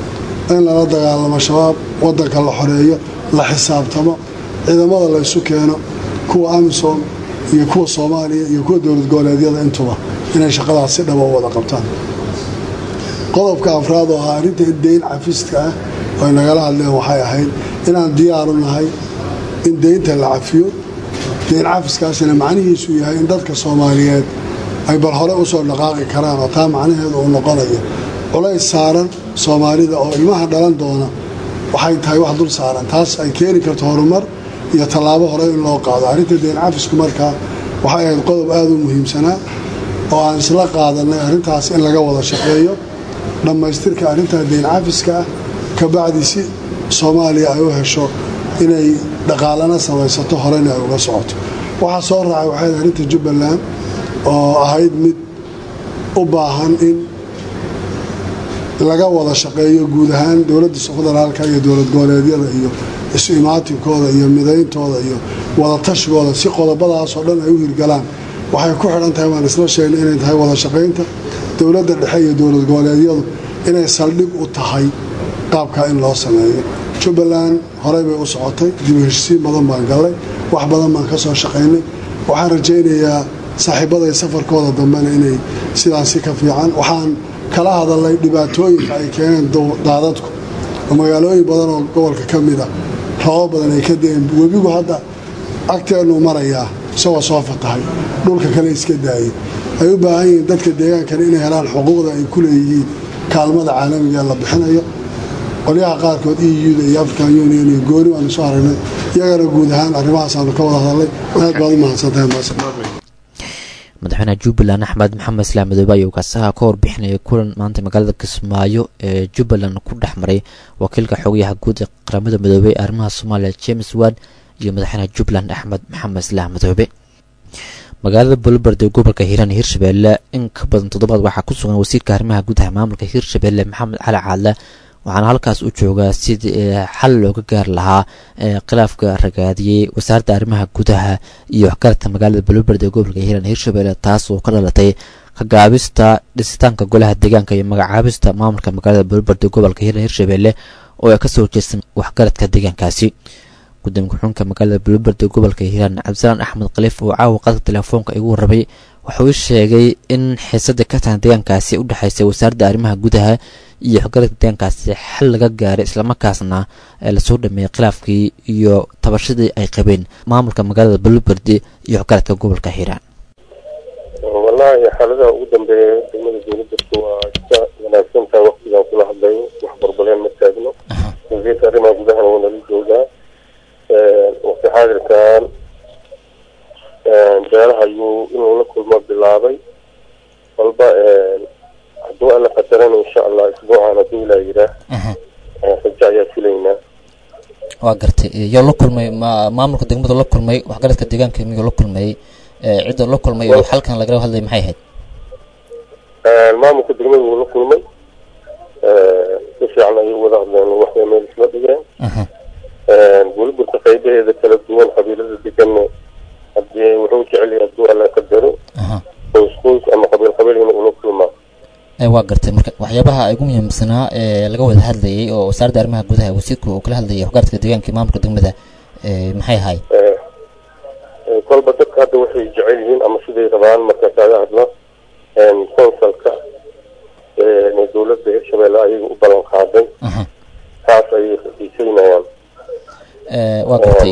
in lala dagaalamo shabaab wadanka la xoreeyo la xisaabtamo ciidamada la isu keeno kuwa amisom iyo kuwa soomaaliya iyo kuwa dowlad goboleedyada intuba inay shaqadaas si dhaba u wada qabtaan qodobka afraad oo ah arrinta deyn cafiska ah oo ay nagala hadleen waxay ahayd inaan diyaaru nahay in deynta la cafiyo deyn cafiskaasina macnihiisu yahay in dadka soomaaliyeed ay bal hore usoo dhaqaaqi karaan oo taa macnaheedu uu noqonayo culays saaran soomaalida oo ilmaha dhalan doona waxay tahay wax dul saaran taas ay keeni karto horumar iyo tallaabo hore in loo qaado arrinta deyn cafisku markaa waxay ahayd qodob aada u muhiimsanaa oo aan isla qaadanay arrintaas in laga wada shaqeeyo dhammaystirka arrintaa deyn cafiska ah kabacdi si soomaaliya ay u hesho inay dhaqaalana samaysato horena ay uga socoto waxaa soo raacay waxay arrinta jubbaland oo ahayd mid u baahan in laga wada shaqeeyo guud ahaan dowladda federaalka iyo dowlad goboleedyada iyo isu imaatinkooda iyo midayntooda iyo wadatashigoda si qodobadaasoo dhan ay u hirgalaan waxay ku xidhan tahay waan isla sheegnay inay tahay wada shaqaynta dowladda dhexe iyo dowlad goboleedyadu inay saldhig u tahay qaabkaa in loo sameeyo jubbaland horey bay u socotay dibu heshisiin badan baan gallay wax badan baan ka soo shaqaynay waxaan rajaynayaa saaxiibaday safarkooda dambena inay sidaasi ka fiican waxaan kala hadalnay dhibaatooyinka ay keeneen daadadku oo magaalooyin badan oo gobolka ka mida rabo badan ay ka da-een webigu hadda agteennuu marayaa isagoo soo fatahay dhulka kale iska daayay ay u baahan yihiin dadka deegaankana inay helaan xuquuqda ay ku leeyihiin kaalmada caalamiga la bixinayo qolyaha qaarkood euda iyo african union iyo gooni waanu soo aragnay iyagana guud ahaan arrimahaasanu ka wada hadalnay aad baad u mahadsantahay madaxweynaha jubbaland axmed maxamed islaam madoobe ayuu kaasaha ka warbixinayay kulan maanta magaalada kismaayo ee jubbaland ku dhex maray wakiilka xogayaha guud ee qaramada midoobey ee arrimaha soomaaliya james ward iyo madaxweynaha jubbaland axmed maxamed islaam madoobe magaalada bolbard ee gobolka hiiraan hirshabeelle in ka badan toddobaad waxaa ku sugan wasiirka arrimaha gudaha maamulka hirshabeelle maxamed cali caadle waxaana halkaas u joogaa sidii xal looga gaari lahaa khilaafka ragaadiyey wasaaradda arrimaha gudaha iyo waxgaradka magaalada bolbard ee gobolka hiiraan hirshabeelle taas oo ka dhalatay kagaabista dhisitaanka golaha deegaanka iyo magacaabista maamulka magaalada bolbard ee gobolka hiiraan hirshabeelle oo ay kasoo jeestan waxgaradka deegaankaasi gudoomiye ku-xunka magaalada bolbard ee gobolka hiiraan cabdisalaan axmed khaliif oo caawa qadka telefoonka igu warramay wuxuu sheegay in xiisada ka tahan deegaankaasi u dhexaysay wasaaradda arrimaha gudaha iyo waxgaradka deegaankaasi xal laga gaaray islamarkaasna ee lasoo dhameeyey khilaafkii iyo tabashadii ay qabeen maamulka magaalada bolbard iyo waxgaradka gobolka hiiraan wallaahi xaaladaha ugu dambeeya degmada dowladdarku waa iska wanaagsantaha waktigaan kula hadlayo wax barbaleen ma taagno wasiirka arrimaha gudahana waa nala joogaa waqti xaadirkan beelaha ayuu inuu la kulmo bilaabay walba hadduu alla qadarana insha allah isbuucan hadduu ilaa yiraa rajo ayaa filaynaa waa gartay yoo la kulmay ma maamulka degmadu la kulmay waxgaradka deegaanka miyuu la kulmay cidda la kulmay oo xalkan lagala hadlay maxay ahayd maamulka degmada wuu la kulmay si fiican ayay wada hadleen waxbay meel isla dhigeen weliburka qaybaheeda kala duwan qabiilada deganna hadii wuxuu jecel yahay hadduu alla qadaro qoys qoys ama qabiil qabiil in ula kulmaa waa gartay marka waxyaabaha ugu muhiimsanaa ee laga wada hadlayay oo wasaaradda arrimaha gudaha wasiirka uu kala hadlayay waxgaradka deegaanka maamulka degmada maxay ahayd kolba dadka hadda waxay jecel yihiin ama siday rabaan marka kaaga hadlo consulka dowladda hirshabeelle ayaga u ballan qaaday taas ayay xiiseynayaan waa gartay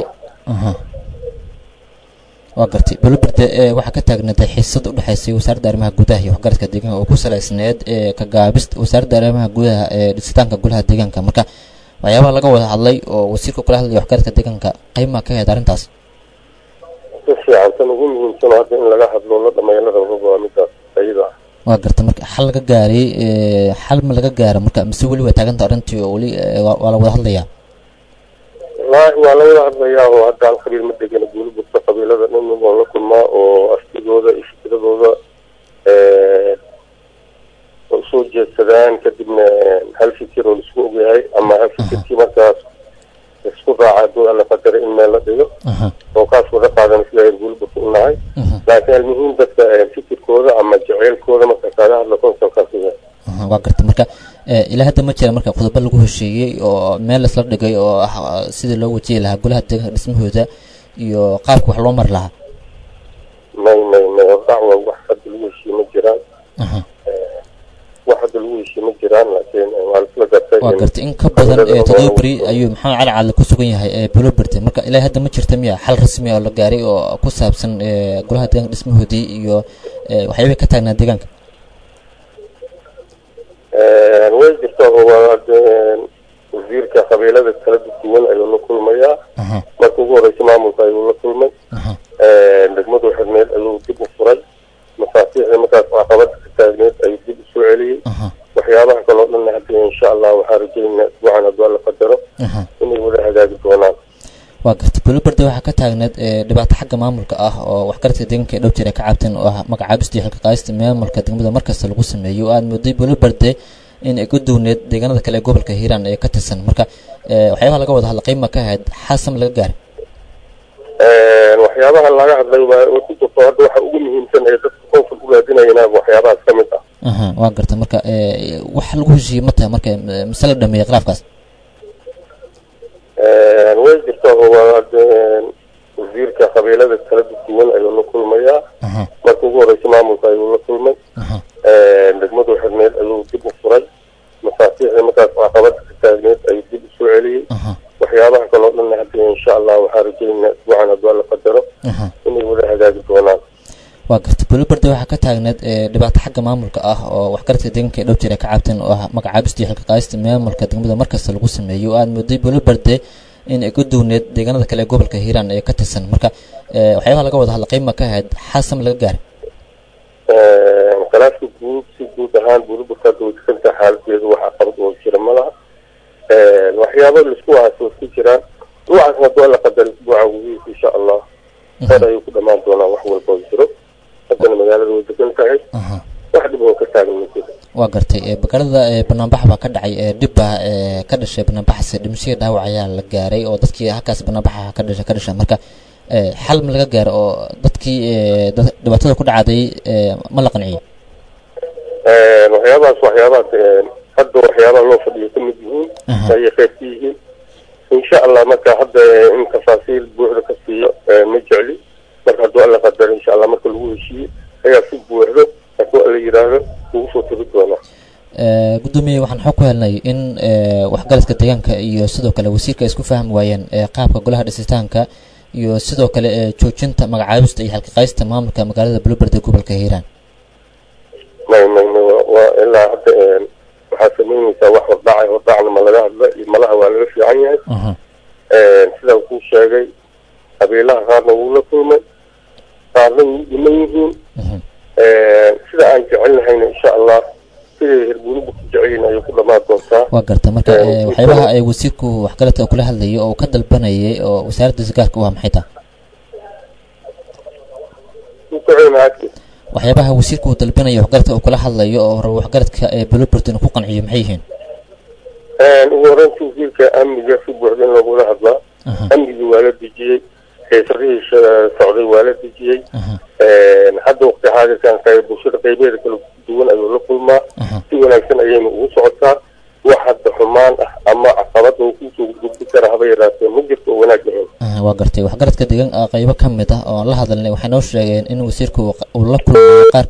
waa gartay boloberde waxaa ka taagnaatay xiisad u dhexaysay wasaaradda arrimaha gudaha iyo waxgaradka deegaanka oo ku salaysneed kagaabista wasaaradda arrimaha gudaha ee dhisitaanka golaha deegaanka marka waxyaabaha laga wada hadlay oo wasiirka kula hadlaya waxgaradka deegaanka qaymaa ka ahayd arrintaas si fiican tan ugu muhiimsan oo hadda in laga hadlo la dhameeyo la rabo waa midaas ayada ah waa garta marka xal laga gaaray xal ma laga gaara marka mise weli waa taaganta arrintii oo weli waa la wada hadlayaa wallaahi waa la wada hadlayaa oo hadda hal qabiil ma degana guuli burta qabiilada dhan waa la kulmaa oo aftigooda iyo fikradooda usoo jeedsadaan kadibna hal fikir oo laisku ogyahay ama hal fikirkii markaas isku raaca hadduu alla qadara in meel la dhigo oo kaas wada qaadan sida guulburta u nahay laakiin almuhiim dadka fikirkooda ama jaceylkooda marka kaaga hadla konsolkaas waa garta marka ilaa hadda ma jira marka qodobo lagu heshiiyey oo meel laisla dhigay oo ah sidii loo wajihi lahaa golaha deegaanka dhismahooda iyo qaabka wax loo mari lahaa may may may dacwa wax hadda lagu heshiiye ma jiraan wax hadda lagu heshiiye ma jiraan laakiin waa laisla gartay waa gartay in ka badan ee toddoba beri ayuu maxamed cali caadle ku sugan yahay ee bulo berte marka ilaa hadda ma jirta miya xal rasmi oo la gaaray oo ku saabsan golaha deegaanka dhismahoodii iyo waxyaabay ka taagnaa deegaanka way jirtaa waa wasiirka qabiilada kala duwan ayuu la kulmayaa marka ugu horeysa maamulka ayuu la kulmay degmadu xirneed ayuu dib u furay mafaasiixda markaas caqabada ka taagneed ayuu dib usoo celiyey waxyaabaha kaloo dhan hadda insha allah waxaa rajaynaa isbuucan hadduu alla qadaro inay wada hagaagi doonaan waa gartay buloberde waxaa ka taagneed dhibaato xagga maamulka ah oo waxgaradka deegaanka ee dhow jira ka cabteen oo ah magacaabista iyo xilka qaadista maamulka degmada markasta lagu sameeyo oo aad mooday buloberde in ay ku duwneed deegaanada kale ee gobolka hiiraan ee ka tirsan marka waxyaabaha laga wada hadla qiima ka ahayd xaasam laga gaaray waxyaabaha laga hadlay waa ku jirto hadda waxa ugu muhiimsan ee dadka koonfur u raadinayaan waxyaabahaas ka mid ah waa garta marka wax lagu heshiiyey ma tahay marka mise la dhameeyey khilaafkaas way jirtaa waa wasiirka qabiilada kala duwan ayuu la kulmayaa marka ugu horeysa maamulka ayuu la kulmay degmadu xirneed ayuu dib u furay mafaasiixda markaas caqabada ka taagneed ayuu dib usoo celiyey waxyaabaha kaloo dhan hadda insha allah waxaa rajaynaa isbuucan hadduu alla qadaro inay wada hagaagi doonaan waa gartay buloberde waxaa ka taagneed dhibaato xagga maamulka ah oo waxgaradka deegaanka ee dhow jira ka cabteen oo ah magacaabista iyo xilka qaadista maamulka degmada markasta lagu sameeyo oo aad mooday buloberde in ay ku duwneed deegaanada kale ee gobolka hiiraan ee ka tirsan marka waxyaabaha laga wada hadla qiima ka ahayd xaasam laga gaaray khilaafka guud si guud ahaan buliburka hadda way degantaha xaaladeedu waxaa qabad oo jira ma laha waxyaaba laisku haasoo ku jiraan ruucaasna hadduu alla qadar isbuuca gudihiisa insha allah hor ayuu ku dhamaan doonaa wax walba oo jiro haddana magaalada way degan tahay wax dhib oo ka taagan ma jiro waa gartay magaalada banaanbax baa ka dhacay dhib baa ka dhashay banaanbaxaas dhimashadii dhaawac ayaa la gaaray oo dadkii halkaas banaanbaxa ka dhashay ka dhashay marka xal ma laga gaaro oo dadkii dhibaatada ku dhacday ma la qanciyey waxyaabahaas waxyaabahaas hadda waxyaabaha loo fadhiyo ka mid yihiin ayay qayb ka yihiin insha allah marka hadda in tafaasiil buuxda ka siiyo ma jecli marka hadduu alla qadaro insha allah marka lagu heshiiye ayaa si buuxdo hadduu alla yidhaahdo ugu soo tiri doonaa gudoomiye waxaan xog ku helnay in waxgaradka deegaanka iyo sidoo kale wasiirka ay isku fahmi waayeen qaabka golaha dhisitaanka iyo sidoo kale joojinta magacaabista iyo xalqiqaysta maamulka magaalada buloberde gobolka hiiraan may may may waa ilaa hadda waxaa samaynaysaa wax hordhacay hordhacna ma laga hadla malaha waa laga fiican yahay sidaan kuu sheegay qabiilaha qaarna wuu la kulmay qaarna wuu dhiman yihiin sida aan jecelnahayna insha allah siday herbuuribu ku jecelyihin ayay ku dhamaan doontaa waa garta marka waxyaabaha ay wasiirku waxgaradka kula hadlayay oo uu ka dalbanayay oo wasaaradda sagaarka u ah maxay tahay waxyaabaha wasiirka uu dalbanaya waxgaradka uu kula hadlayo oo hore waxgaradka ee bulobert inuu ku qanciyo maxay yihiin ugu horeynta wasiirka amniga si buuxda in loogula hadlaa amnigii waa la dejiyey xiisadihii socday waa la dejiyey hadda waqti xaadirkan bulshada qaybeeda kala duwan ayuu la kulmaa si wanaagsan ayayna ugu socotaa wax hadda xumaan ah ama caqabad oo kusoo gudbi kara haba yaraatee ma jirto oo wanaag lahayn waa gartay waxgaradka deegaan qaybo ka mid ah oo aan la hadalnay waxay noo sheegeen in wasiirku uu la kulmayo qaar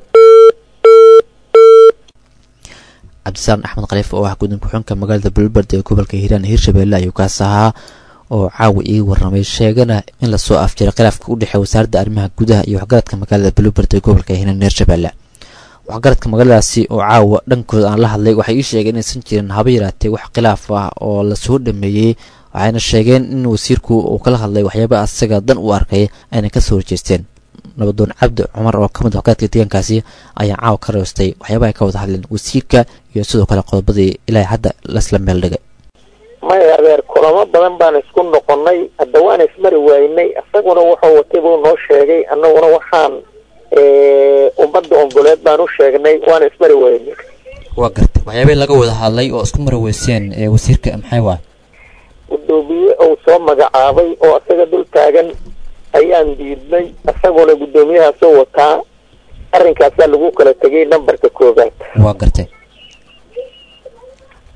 cabdisaan axmed khaliif oo ah guddoon ku-xunka magaalada bulbard ee gobolka hiiraan hiirshabeelle ayuu kaas ahaa oo caawa ii warramay sheegana in lasoo afjiray khilaafka u dhexeeya wasaaradda arrimaha gudaha iyo waxgaradka magaalada bulbard ee gobolka hiiraan hiirshabeelle waxgaradka magaaladaasi oo caawa dhankooda aan la hadlay waxay ii sheegeen inaysan jirin haba yaraatee wax khilaaf ah oo lasoo dhameeyey waxayna sheegeen in wasiirku uu kala hadlay waxyaaba asaga dan u arkay ayna kasoo horjeesteen nabadoon cabdi cumar oo ka mid waxgaradka deegaankaasi ayaa caawa ka reestay waxyaabaha ay ka wada hadleen wasiirka iyo sidoo kale qodobadii ilaa hadda lasla meel dhigay maya adeer kulamo badan baan isku noqonnay hadda waan ismari waynay isaguna wuxuu watay buu noo sheegay annaguna waxaan ummadda ongoleed baan u sheegnay waan ismari waynay waa gartay waxyaabay laga wada hadlay oo isku mari weyseen ee wasiirka maxay waay guddoomiye uu soo magacaabay oo isaga dul taagan ayaan diidnay isaguna guddoomiyahaasoo wataa arrinkaasaa lagu kala tegay nambarka koobaad waa gartay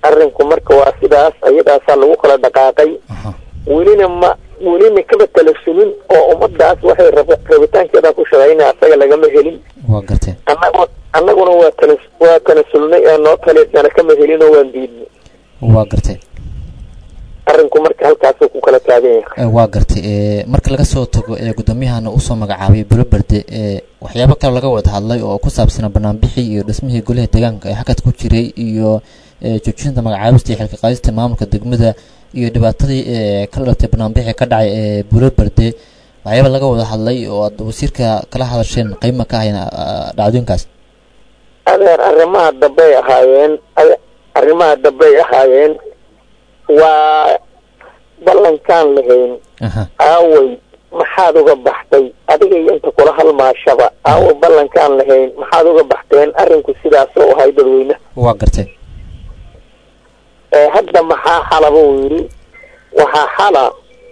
arrinku marka waa sidaas ayadaasaa lagu kala dhaqaaqay welina ma welina kaba talasulin oo ummadaas waxay rab- rabitaankeeda ku shaqaynaya asaga lagama helin waa gartay annagu annaguna waa tala waa tanasulnay ee noo taleysana kama helin oo waan diidnay waa gartay arrinku marka halkaasuu ku kala taagan yahay Eh, waa gartay eh, marka laga soo tago ee gudoomiyahana usoo magacaabay buloberde ee waxyaabo kale laga wada hadlay oo ku saabsanaa banaanbixii iyo dhismihii golaha deegaanka ee hakad ku jiray iyo eh, joojinta magacaabista iyo xilka qaadista maamulka degmada iyo dhibaatadii ee ka dhalatay banaanbixii ka dhacay ee buloberde waxyaaba laga wada hadlay oo aad wasiirka kala hadasheen qiima ka ahayn ah, dhacdooyinkaas adeer arrimaha dambey ahaayeen ade- arrimaha dambey ahaayeen waa ballankaan lahayn aha aaway maxaad uga baxday adiga iyo inta kula halmaashaba aaway ballankaan lahayn maxaad uga baxteen arrinku sidaasoo ahay dadweyne waa gartay ee hadda maxaa xala buu yidhi waxaa xala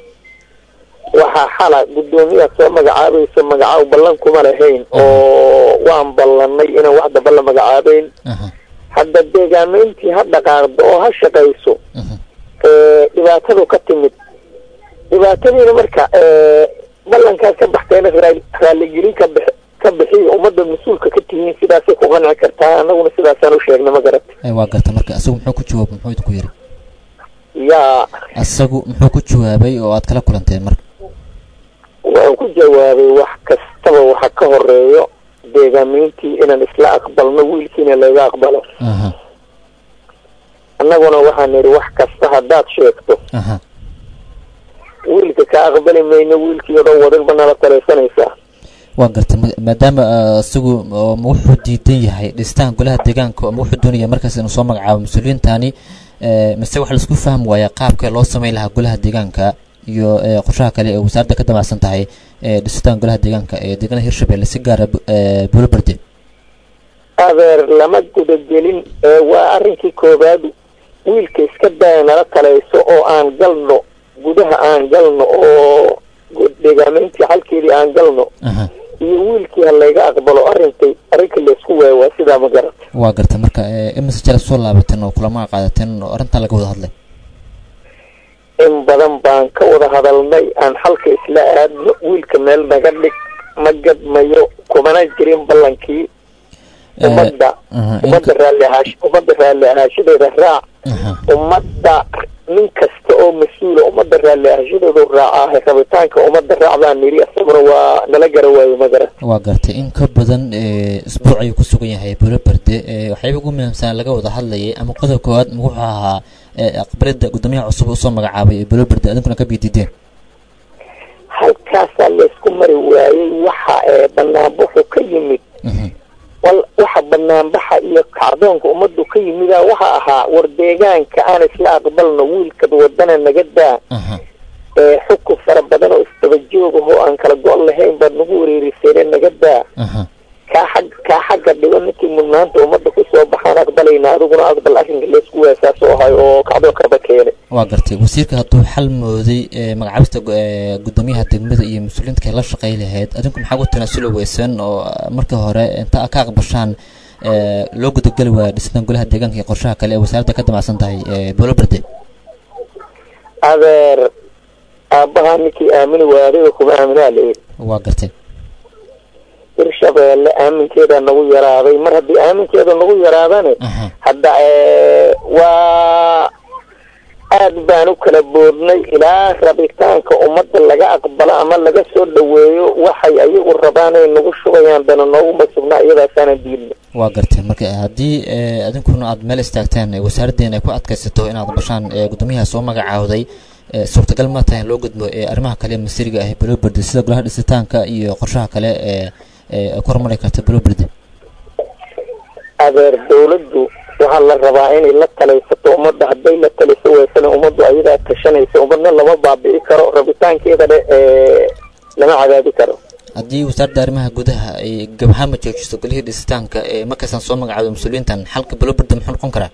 waxaa xala guddoomiyaad soo magacaabayso magacaaw ballan kuma lahayn oo waan ballanay inaan wax damba la magacaabeyn hadda deegaamayntii ha dhaqaaqdo oo ha shaqayso ee dhibaatadu ka timid dhibaatadiina marka ee ballankaas ka baxteena raa- raaligelin ka bix ka bixiya ummadda mas-uulka ka tihiin sidaasay ku qanci kartaa annaguna sidaasaan u sheegnay ma garat Eh, waa gartay marka isagu muxuu ku jawaab muxuu idinku yidhi yaa isagu muxuu ku jawaabay oo aad kala kulanteen marka wuxuu ku jawaabay wax kastaba waxa ka horeeyo deegaamayntii inaan isla aqbalno wiilkiina laga aqbalo aha annaguna waxaan nidhi wax kasta haddaad sheegto aha wiilka ka aqbali mayno wiilkii oo dhan wadin ba nala taleysanaysaa waa gartay ma- maadaama ah, isagu oo ma wuxuu diidan yahay dhistaan golaha deegaanka ama wuxuu doonaya markaas inuu soo magacaabo mas-uuliyiintani eh, mise waxa laisku fahmi waaya qaabka loo sameyn lahaa golaha deegaanka iyo eh, qorshaha kale ee wasaaradda ka damacsan tahay ee dhistaan golaha deegaanka ee deegaanada hirshabelle si gaara bu- eh, buloberde adeer lama gudagelin ee waa arrinkii koowaad wiilka iska daya nala talayso oo aan galno gudaha aan galno oo gu- deegaamayntii xalkeedii aan galno aha iyo wiilkii ha layga aqbalo arrintay arrinka laysku waayo waa sidaa ma garat waa gartay marka eh, imise jala soo laabateen oo kulama qaadateen oo arrintan laga wada hadlay in badan baan ka wada hadalnay aan xalka isla aadno wiilka meel naga dhig ma gadmayo kumana jirin ballankii ummadda aha, ummadda raalli ahaash ummadda raalli ahaashadeeda raac ummadda nin kasta oo mas-uula ummadda raalli ahaashadeedu raacaa rabitaanka ummadda raac baan nidhi isaguna waa nala gara waayo ma garan waa gartay in ka badan eh, isbuuc ayuu ku sugan yahay buloberde eh, waxyaaba ugu muhiimsan laga wada hadlayay ama qodob koowaad ma wuxuu ahaa eh, aqbalada guddoomiyaha cusub usoo magacaabay ee buloberde adinkuna ka biidideen halkaasaa laysku mari waayey waxa ee banaanbaxu ka yimid wal waxa banaanbaxa iyo kacdoonka ummaddu ka yimidaa waxa ahaa war deegaanka aan isla aqbalno wiilkad wadana naga daa ee xukun fara badan oo isdaba joog ah oo aan kala go' lahayn baad nagu wareerisayne naga daa kaa xag kaa xagga dhigo ninkii mudnaanta ummadda kusoo baxaan aqbalayna adiguna aqbal arrinka laysku waasaas oo ahay oo kacdoon kaba keenay waa gartay wasiirka hadduu xal mooday eh, magacaabista gu- eh, guddoomiyaha degmada iyo mas-uuliyiinta kale la shaqay lahayd adinku maxaa ku tanaasuli weysan oo ah, markii hore inta ka aqbashaan eh, loo gudageli waaya dhistaan golaha deegaanka iyo qorshaha kale ee wasaaradda ka damacsan tahay eh, buloberde adeer aabbahaa ninkii aamini waaya adiga kuma aaminaa la yidhi waa gartay hirshabeelle aaminkeeda nagu yaraaday mar haddii aaminkeeda nagu yaraadane hadda ee, waa aad baan u kala boodnay ilaa rabitaanka ummadda laga aqbalo ama laga soo dhaweeyo waxay ayagu rabaan ay nagu shubayaan dana nooguma sugnaa iyadaasaanan diidna waa gartay marka haddii eh, adinkuna aad meel istaagtaan eh, wasaaraddeena ay ku adkaysato inaad bashaan eh, guddoomiyaha soo magacaawday eh, suurtagal ma tahay in loo gudbo eh, arrimaha kale ee masiriga ah ee buloberde sida golaha dhisitaanka iyo qorshaha kale ee ee ay ku horumari karta buloberde adeer dawladdu waxaa la rabaa inay la talaysato ummadda hadday la taliso weysana ummaddu ayadaa tashanaysa ummadna lama baabi'i karo rabitaankeeda dhe ee lama cadaabi karo haddii wasaaradda arrimaha gudaha ay gabahaan ma joojiso golihii dhisitaanka ee markaasaan soo magacaawdo mas-uuliyiintan xalka buloberde muxuu noqon karaa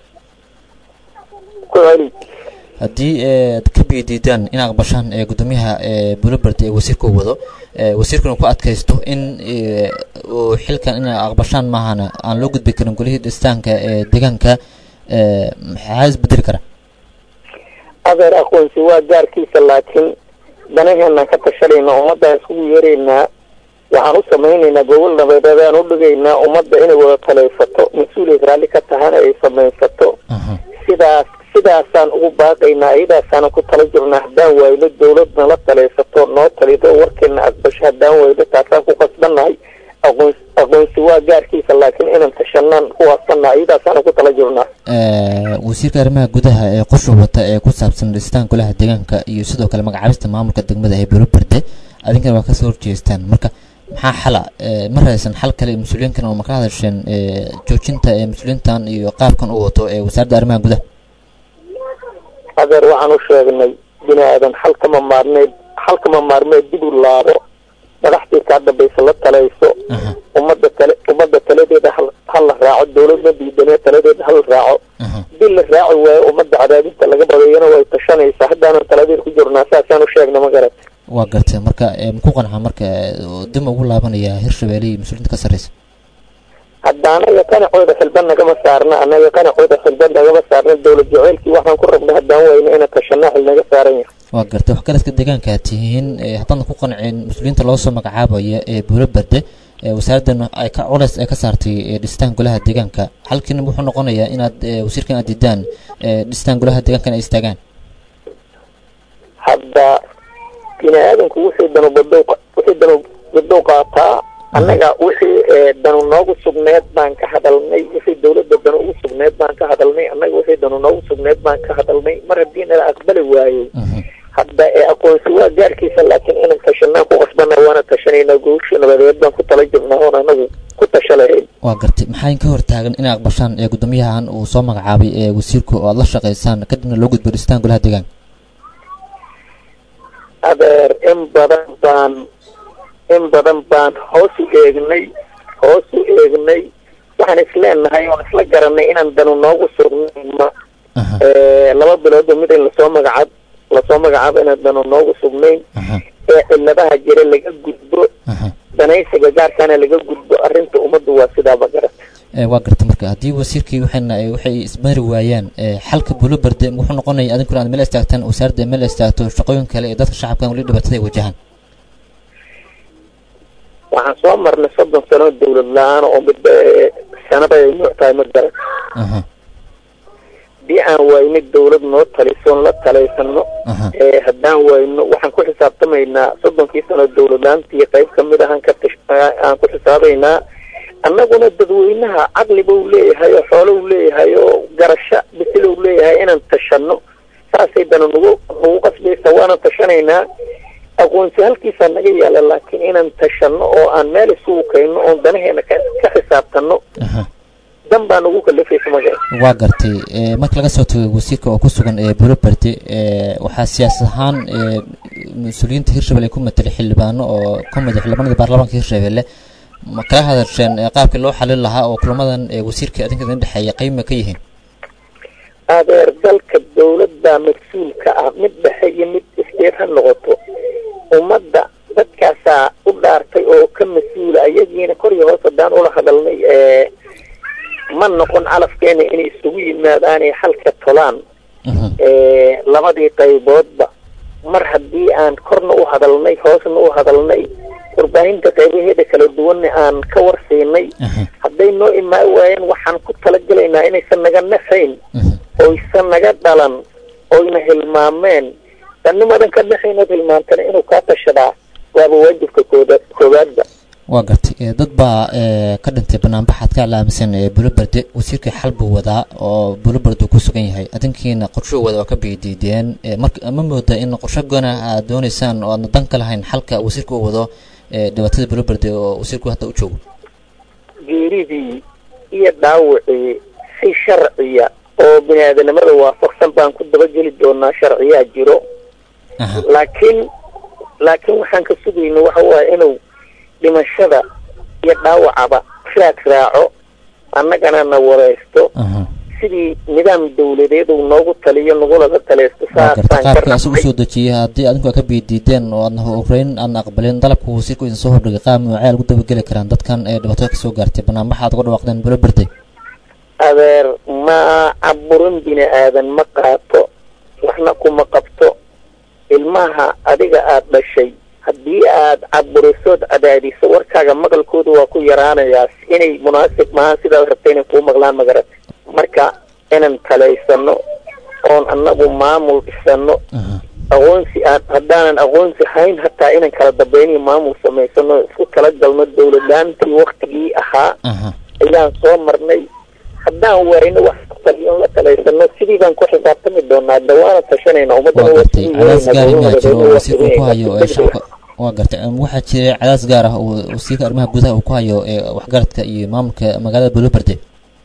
ku celi haddii eh, aad ka biidiidaan in aqbashaan ee guddoomiyaha ee buloberde ee wasiirka uu wado eh, wasiirkuna ku adkaysto in eh, uu xilkan in aqbashaan maahana aan loo gudbi karin golihii dhistaanka ee deegaanka ee, maxaa isbedeli kara adeer aqoonsi waa gaarkiisa laakiin danaheenaan ka tashanayna ummaddaan iskugu yeeraynaa waxaan u samaynaynaa gobol nabadeedaan u dhigaynaa ummadda inay wada talaysato mas-uuliyad raalli ka tahana ay samaysato sidaas sidaasaan ugu baaqaynaa iyadaasaanan ku tala jirnaa haddaan waayno dawladna la talaysato noo talido warkeena aqbasho haddaan wayno taasaan ku qasbannahay aqoon aqoonsi waa gaarkiisa laakiin inaan tashanaan ku waafsanaa iyadaasaanan ku tala jirnaa Ee, wasiirka arrimaha gudaha ee qorsha wata ee ku saabsan dhistaan golaha deegaanka iyo sidoo kale magacaabista maamulka degmada ee Buuraberde adinkana waa kasoo horjeestaan marka maxaa xala ee, ma raadsan xal kale ee mas-uuliyiinkan oo ma ka hadasheen ee, joojinta ee mas-uuliyiintan iyo qaabkan uu wato ee wasaaradda arrimaha gudaha adeer waxaan u sheegnay bini aadan xal kama maarmeed xal kama maarmeed dib u laabo madaxdii kaa dambaysa la talayso ummadda tale ummadda taladeeda hal hal la raaco dawladna diidanee taladeeda hal raaco dil la raaci waayo ummadda cadaadinta laga badayana way tashanaysaa haddaanan taladeed ku jirnaa saasaan u sheegna ma garat waa gartay marka ee, muku qanca marka ee, oo dib ugu laabanaya hirshabelle iyo mas-uuliyiinta ka sarreysa hadda anaga qanacooda xilban nagama saarna anaga qanacooda xilban nagama saarna dawlad jaceylkii waxaan ku rabna haddaan wayna inaan tashanaa xil naga saaran yahay waa gartay waxgaradka deegaanka aad tihiin ee, haddaadan ku qancin mas-uuliyiinta loo soo magacaabaya ee buuraberde ee wasaaraddan ay ka culays ay ka saartay ee, dhistaan golaha deegaanka halkiina wuxuu noqonayaa inaad ee, wasiirkan aad diidaan ee, dhistaan golaha deegaankan ay istaagaan hadda bini aadanku wixii danu badow wixii danu badow qaataa annaga wixii ee, danu noogu sugneed baan ka hadalnay wixii dawladda danu ugu sugneed baan ka hadalnay annaga wixii danu noogu sugneed baan ka hadalnay mar haddii nala aqbali waayey hadda ee aqoonsi waa gaarkiisa laakiin inaan tashanaan ku qasbana waana tashanaynaa gogosha nabadeed baan ku tala jirnaa oon anagu ku tasha lahayn waa gartay maxaa in ka hortaagan inay aqbashaan ee guddoomiyahan uu soo magacaabay ee wasiirku oo aad la shaqaysaan kadibna loo gudbo dhistaan golaha deegaanka adeer in badan baan in badan baan hoos u eegnay hoos u eegnay waxaan isleenahay oon isla garanay inaan danu noogu sugnayn ma ee, laba biloodba mid in lasoo magacaab lasoo magacaabo inaan danu noogu sugnayn ee ciladaha jira laga gudbo danaysiga gaarkaana laga gudbo arrinta ummaddu waa sidaaba garata Ee, waa gartay marka haddii wasiirkii waxayna ay- waxay ismari waayaan ee, xalka buulaberde wuxuu noqonaya adinkuna aad meel istaagtaan wasaaradda ay meel istaagto shaqooyin kale ee dadka shacabkan weli dhibaatada ay wajahaan waxaan soo marnay soddon sano dawlad la-aan oo midba ee, sanada ay nuuc tahay ma garan haddii aan wayno dawlad noo talisoon la talaysano ee haddaan wayno waxaan ku xisaabtamaynaa soddonkii sano dawlad la-aantii qayb kamid ahaan ka tish aan ku xisaabaynaa annaguna dadweynaha caqliba uu leeyahay oo xoolo uu leeyahay oo garasho bisil uu leeyahay inaan tashano saasay dana nagu nagu qasbaysa waana tashanaynaa aqoonsi halkiisaa naga yaala laakiin inaan tashano oo aan meel isugu kayno oon danaheena ka ka xisaabtano dan baa nagu kalafaysa magaa waa gartay ee, marka laga soo tago wasiirka oo ku sugan ee buulaberde ee, waxaa siyaasad ahaan ee, mas-uuliyiinta hirshabelle ku matelay xildhibaano oo ka mid ah xildhibaanada baarlamaanka hirshabelle ma kala hadasheen ee, qaabkii loo xalin lahaa oo kulamadan ee, wasiirka adinka idin dhexeeya qayb ma ka yihiin adeer dalka dawladda mas-uulka ah mid dhexe iyo mid isteed ha noqoto ummadda dadkaasaa u dhaartay oo ka mas-uula ayagiina kor iyo hoos haddaan ula hadalnay ee ma noqon calafkeena inay isugu yimaadaanay xalka tolaan ee labadii qayboodba mar haddii aan korna u hadalnay hoosna u hadalnay warbaahinta qaybaheeda kala duwanna aan ka warsiinay hadday noo imaan waayeen waxaan ku talagelaynaa inaysan naga nafayn oysan naga dhalan oyna hilmaameen danimadan ka dhexaynood hilmaantana inuu kaa tashadaa waaba waajibka kooda koowaadba waa gartay ee, dad baa ee, ka dhintay banaanbaxaad ka alaaminsan ee buulaberde wasiirkii xal buu wadaa oo buulaberde uu ku sugan yahay adinkiina qorsho wada waa ka biidiideen ee, marka ma mooda in qorsho goona aad dooneysaan oo aadna dan ka lahayn xalka wasiirka uu wado ee, dhibaatada buulaberde oo wasiirku hadda u joogo geeridii iyo dhaawacii si sharciya oo bini aadanimada waafaqsan baan ku dabageli doonaa sharciyaa jiro laakiin laakiin waxaan ka sugayna waxa waaye inuu dhimashada iyo dhaawacaba raad raaco annagana na wareysto sidii nidaam dawladeed uu noogu taliyo nagulaga taleysto waa gartay saasaan ka qaabka isagu rabnay soo dejiyay haddii adinku aad ka biidiideen oo aadna horeyn aadna aqbalin dalabka wasiirku idin soo hordhigay qaab noocee lagu dabageli karaan dadkan ee dhibaatada kasoo gaartay banaanbaxa aad uga dhawaaqdeen buulaberde adeer ma caburin bini aadan ma qaato waxna kuma qabto ilmaha adiga aad dhashay haddii aad caburisood cadaadiso warkaaga maqalkooda waa ku yaraanayaa inay munaasib maahan sidaad rabta inay kuu maqlaan magarata marka inaan talaysano oon annagu maamul dhisano aqoonsi aan haddaanan aqoonsi hayn hataa inaan kala dambayniyo maamul samaysano isku kala galno dawladlaantii waktigii ahaa ayaan soo marnay haddaan wayno wax taliyon la talaysano sidii baan ku xisaabtami doonaa dawaana tashanayna ummadana waa gartay cadaas gaar in baa jiro oo wasiirka ku hayo ee shacabka waa gartay waxaa jira cadaas gaar ah oo wasiirka arrimaha gudaha uu ku hayo ee waxgaradka iyo maamulka magaalada bulobarde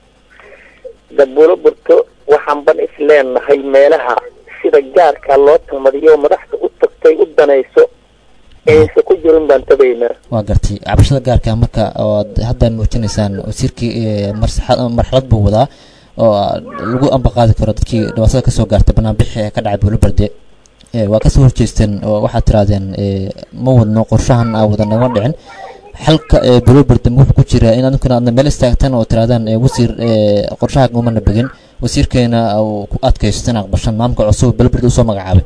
dabulo burto waxaan ban is leenahay meelaha sida gaarka loo talmadiyo madaxda u tagtay u danayso aysan ku jirin baan tabaynaa waa gartay cabashada gaarka marka ood hadda muujinaysaan wasiirkii marxalad buu wadaa oo lagu ambaqaadi karo dadkii dhibaatada kasoo gaartay banaanbixi ee ka dhacay buulobarde waa kasoo horjeesteen oo waxaad tirahdeen ma wadno qorshahan aa wada nagama dhicin xalka buulobarde wuxuu ku jiraa in adinkuna aadna meel istaagtaan oo tirahdaan wasiir qorshaha umana begin wasiirkeena ku adkaysteen aqbashan maamulka cusub buulobarde usoo magacaabay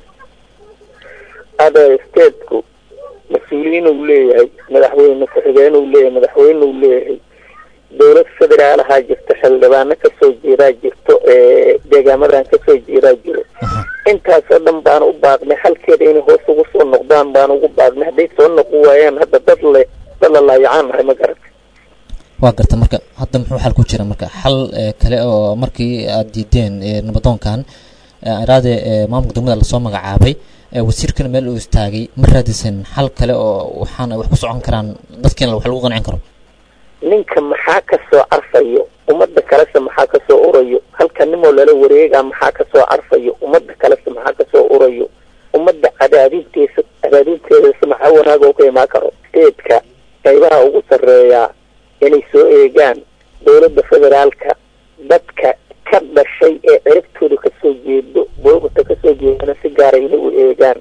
adeer stateku mas-uuliyiin uu leeyahay madaxweyne ku-xigeen uu leeyahay madaxweyne uu leeyahay dowlad federaalahaa jirto xildhibaano kasoo jeedaa jirto deegaamadan kasoo jeedaa jiro intaasoo dhan baana u baaqnay halkeeda inay hoos ugu soo noqdaan baana ugu baaqnay hadday soo noqon waayaan hadda dad le dad la laayacaan nahay ma garata waa garta marka hadda muxuu xal ku jira marka xal kale oo markii aad diideen nabadoonkan iraade maamulka degmada lasoo magacaabay wasiirkana meel uu istaagay ma raadisan xal kale oo waxaana wax ku socon karaan dadkiina wax lagu qancin karo ninka maxaa ka soo carfayo ummadda kalese maxaa ka soo urayo halka nimoo lala wareegaa maxaa ka soo carfayo ummadda kalese maxaa ka soo urayo ummadda cadaadinteesa cadaadinteedasa maxaa wanaaga u ka imaan karo steedka qaybaha ugu sarreeyaa inay soo eegaan dowladda federaalka dadka ka dhashay ee ciribtooda kasoo jeedo boogata kasoo jeedana si gaara inay u eegaan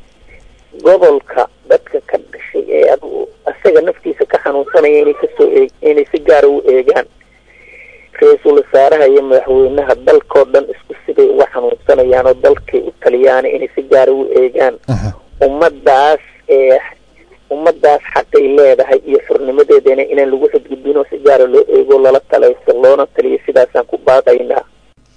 gobolka dadka ka dhashay ee adigu isaga naftiisa ka xanuunsanaya inay kasoo eeg inay si gaara u eegaan ra-iisul wasaaraha iyo madaxweynaha dalkoo dhan isku siday uga xanuunsanayaan oo dalkay u taliyaan inay si gaara u eegaan ummadaas ee ummadaas xaqay leedahay iyo xurnimadeedana inaan lagu xadgudbin oo si gaara loo eego lala talayso loona taliyo sidaasaan ku baaqaynaa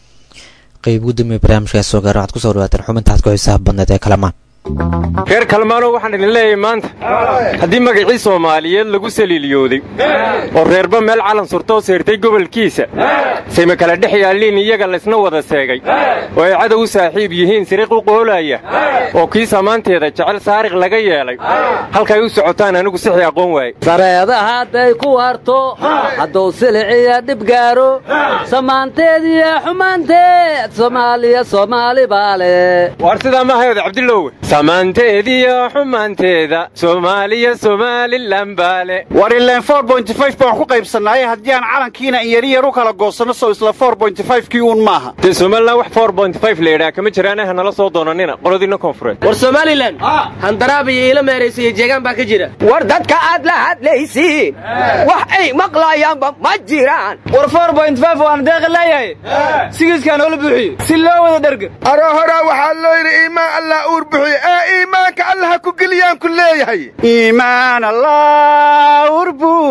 qayb gudoomiye barnaamijkaas soo gaara waxaad kusoo dhawaateen xubintaad ku xisaab badneed ee kalamaan reer kalmaanow waxaan idin leeyahay maanta haddii magacii soomaaliyeed lagu saliiliyooday oo reerba meel calan surtoo seyrtay gobolkiisa sayma kala dhex yaalliin iyaga laysna wada seegay oo ay cadow u saaxiib yihiin siriiq u qoolaya oo kii samaanteeda jecel saariq laga yeelay halkay u socotaan anigu sixii aqoon waaye sareeda hadday ku harto hadduu siliciya dhib gaaro samaanteediyo xumaanteed soomaaliya soomaali baale waar sidaa ma hayode cabdillowe samaanteediyo xumaanteeda soomaaliya somalilan baale war ileen baan ku qaybsannaaye haddii aan calankiina in yaryar u kala goosanno sow isla kii uun maaha dee somalilan wax la yidhaha kama jiraan ha nala soo doonanina qoladiinna koonfureed war somalilan handaraab iyo iila meeraysa iyo jeegaan baa ka jira war dadka aad la hadlaysiin wax ay maqlaayaanba ma jiraan war waan deeqa leeyahay sigiiskaa noola buuxiyo si loo wada dherga aro horaa waxaa loo yidhi iimaan allah uur buxiyo ee iimaanka allaha ku geliyaan ku leeyahay iimaan allah uur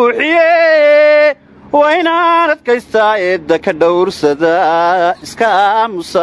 buuxiye waa inaan adkaystaa eedda ka dhowrsada iska aamusa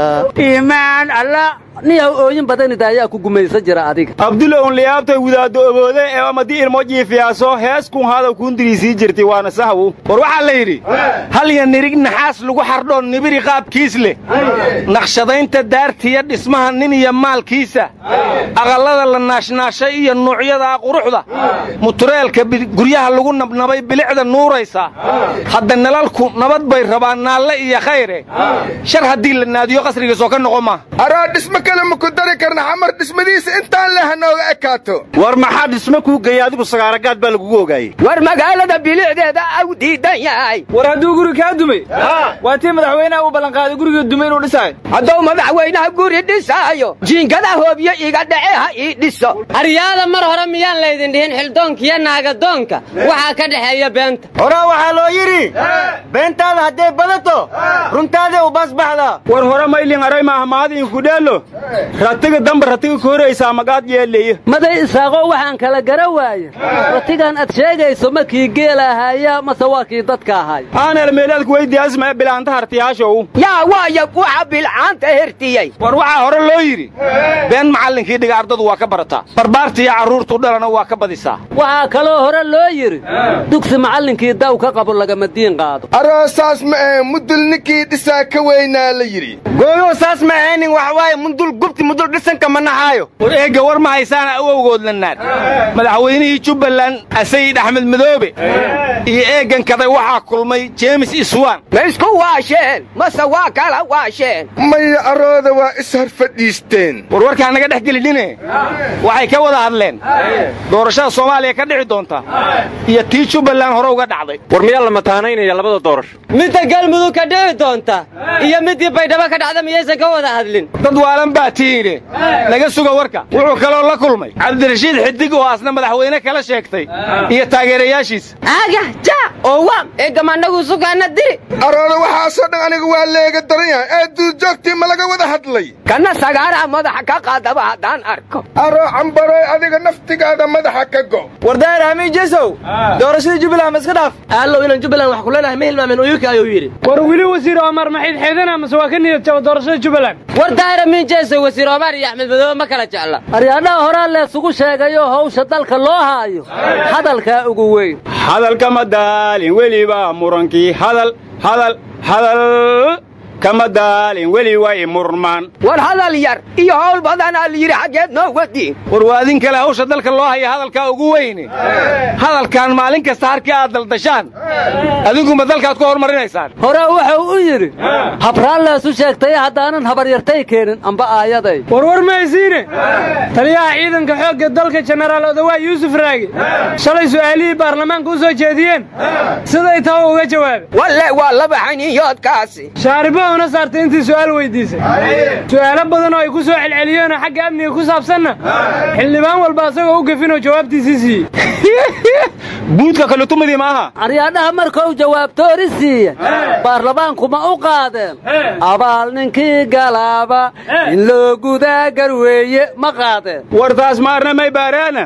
iimaan alla niyaw ooyin badanida ayaa ku gumaysan jira adiga abdulla un liyaabtay wadaaddo oboode ee amadii ilmo jiifiyaaso hees kun hadaw kuundirii jirtay waana sahwu war waxaa la yidhi halya nirig naxaas lagu xardhoon nibiri qaabkiis leh naqshadaynta daartiya dhismaha nin iyo maalkiisa aqallada la naashnaashay iyo nuucyada quruxda mutureelka guryaha lagu nabnabay bilicda nuuraysa hadda nalalku nabad bay rabaan naalle iyo khayre shar haddii la naadiyo qasrigiisoo ka noqon maa araa dhismo kale ma ku dari karna xamar dhismadiisa intaan leh hanooga ekaato war maxaa dhismo kuu geeya adigu sagaaragaad baa lagugu ogaayey war magaalada bilicdeeda au diidan yahay war hadduu guri kaa dumay waa tii madaxweynaha uu ballanqaaday gurigii dumay inuu dhisaayo hadduu madaxweynaha guri dhisaayo jiingada hoobyo iga dhace ha ii dhiso aryaada mar hore miyaan laydin dhihin xildoonka iyo naagadoonka waxaa ka dhexeeya beenta horaa waxaa loo yidhi beentaada hadday badato runtaadee u basbaxdaa war hore maylin aray maahmaadiin kudheelo ratiga damba ratiga ka horaysaa magaad yeelaya maday isaaqoo waxaan kala gara waaye ratigan ad sheegayso ma kii geela ahaya mase waa kii dadka ahay aanel meelaadku weydiyaasma bilaanta hartiyaashow yaa waaya waxa bilcaanta hertiyey war waxaa hore loo yidhi been macallinkii dhiga ardadu waa ka barataa barbaartiiyo carruurtu dhalana waa ka badisaa waxaa kaloo hore loo yidhi dugsi macallinkii daw ka qabo lagama diin qaado aroosaas ma ahe mudul ninkii dhisaa ka weynaa la yidhi gooyo saas ma ahaynin wax waaye mundul gubti mudul dhisanka ma naxaayo war eegga war ma haysaana awowgood lannaad madaxweynihii jubbaland asayid axmed madoobe iyo eeggan kaday waxaa kulmay jeemis iswan ma isku waasheen mase waa kala waasheen maya arooda waa ishar fadhiisteen war warkaan naga dhex gelidhine waxay ka wada hadleen doorashada soomaaliya ka dhici doonta iyo tii jubbaland hore uga dhacday war miyaa la mataanaynaya labada doorasho midda galmudug ka dhici doonta iyo middii baydhabo ka dhacda miyaysan ka wada hadlin dad waalan baa tiine laga suga warka wuxuu kaloo la kulmay cabdirashiid xidig oo asna madaxweyne kala sheegtay iyo taageerayaashiisa aga ja oo waam eegamanagu sugaana diri arooda waxaasoo dhan aniga waa leega daran yahay ee duurjoogtii ma laga wada hadlay kana sagaaraha madaxa ka qaadaba haddaan arko aroo cambaroy adiga naftigaada madaxa ka go wardaahir hamiin jesow doorashadii jubbaland ma iska dhaaf allow inaan jubbaland wax ku leenahay ma hilmaamin uyuka ayuu yidhi war weli wasiir omar maxiid xeedana mase waa ka niyad jaba doorashada jubbaland war daahir hamiin jesow wasiir omar iyo axmed madoobe ma kala jecla aryaadhaha horaa leesugu sheegayoo hawsha dalka loo haayo hadalkaa ugu weyn hadalkama daalin weliba murankii hadal hadal hadal kama daalin weli way murmaan war hadal yar iyo hawl badanaa la yidhi xaggeed noo wadiin war waa adin kale hawsha dalka loo haya hadalkaa ugu weyne hadalkan maalin kasta harkii aad daldashaan adinkuma dalkaad ku hormarinaysaan hore wuxuu u yidhi habraan leesu sheegtay haddaanan habaryartay keenin amba aayaday warwar mahaysiine taliyaha ciidanka xoogga dalka jenaraal odawaa yuusuf raagi shalay su'aalihii baarlamaanka u soo jeediyeen siday taa uga jawaabay walle waa laba xaniyoodkaasi shaaribahuna saartay intii su'aal weydiisay su'aalo badan oo ay ku soo celceliyeenoo xagga amniga ku saabsanna xildhibaan walba asagoo u gefinoo jawaabtiisii siiyey buudka kalutumadii maaha aryaadhaha markuu jawaabtoori siiya baarlamaanku ma u qaadeen abaal ninkii galaaba in loo gudaa garweeye ma qaadeen war taas maarna may baaraana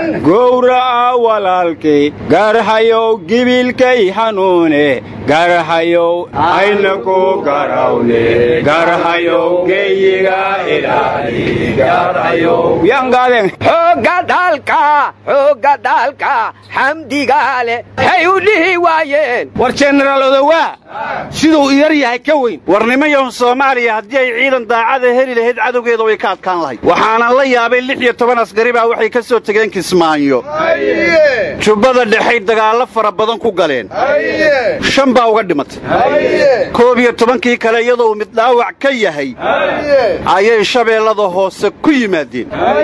gowraca walaalkay garhayow gibilkay xanuune garhayow ayna ku garawne garhayow geyiga ilaali garhayow yaan gaadeen xoogga dalka xoogga dalka xamdigaale hay u dhihi waayeen war jenaraal odowaa siduu yar yahay ka weyn warnimayahu soomaaliya haddii ay ciidan daacada heli lahayd cadowgeeda way ka adkaan lahayd waxaanan la yaabay lix iyo toban askari baa waxay ka soo tegeen kismaayo jubbada dhexay dagaallo fara badan ku galeen shan baa uga dhimatay koob iyo tobankii kale iyadoo mid dhaawac ka yahay ayay shabeellada hoose ku yimaadeen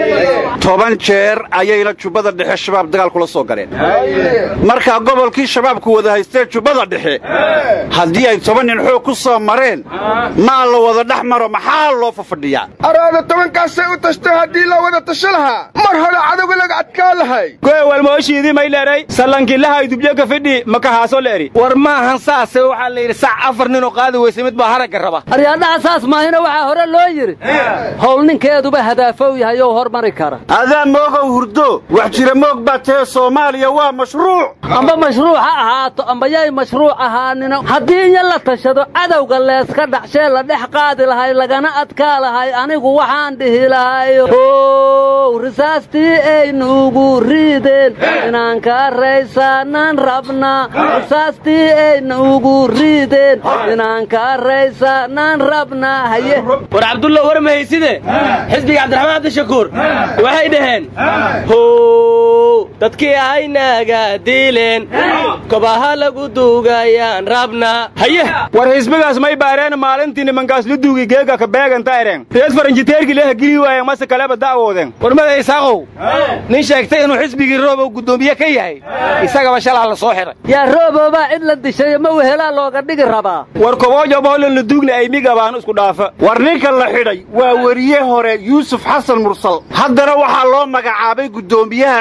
toban jeer ayayna jubbada dhexe shabaab dagaal kula soo galeen markaa gobolkii shabaabku wada haystee jubbada dhexe haddii ay toban nin xoog ku soo mareen maa la wada dhex maro maxaa loo fafadhiyaa araada tobankaasay u tashto haddii la wada tasho lahaa mar hore cadowga laga adkaa lahay goewalmooshiidii may leeray sallankilahay dubyoka fidhi makahaaso leeri war maahan saase waxaa la yidhi sac afar ninoo qaadi weysa mid baa haragga raba aryaadhaha saas maahina waxaa hore loo yidhi howl ninkeeduba hadaafow yahay oo hormari kara adaa moogow hurdo wax jira moog baa tahe soomaaliya waa mashruuc amba mashruuc ha ahaato amba yay mashruuc ahaanina haddii inya la tashado cadowga leeska dhacshee la dhex qaadi lahay lagana adkaa lahay anigu waxaan dhihi lahay ow risaastii aynuugu riideen inaan ka raysaanaan rabnaa risaastii aynuugu riideen inaan ka raysaanaan rabnaa haye war cabdulla war mahayside xisbiga cabdiraxmaan cabdishakuur waxay dhaheen how dadkii ahaynaga diileen kobaha lagu duugayaan rabnaa haye war xisbigaas may baareen maalintii nimankaas la duugi geega ka beeganta ereen reed faranjiteerkii leha geli waayeen mase kaleba da'woodeen warmada isaaqow nin sheegtay inuu xisbigii roobow guddoomiye ka yahay isagaba shalaa la soo xiray yaa rooboobaa cid la dishayo ma wehelaa looga dhigi rabaa war koboojo boolan la duugna ay migabaan isku dhaafa war ninka la xidhay waa weriye hore yuusuf xasan mursal haddana waxaa loo magacaabay guddoomiyaha xisbiga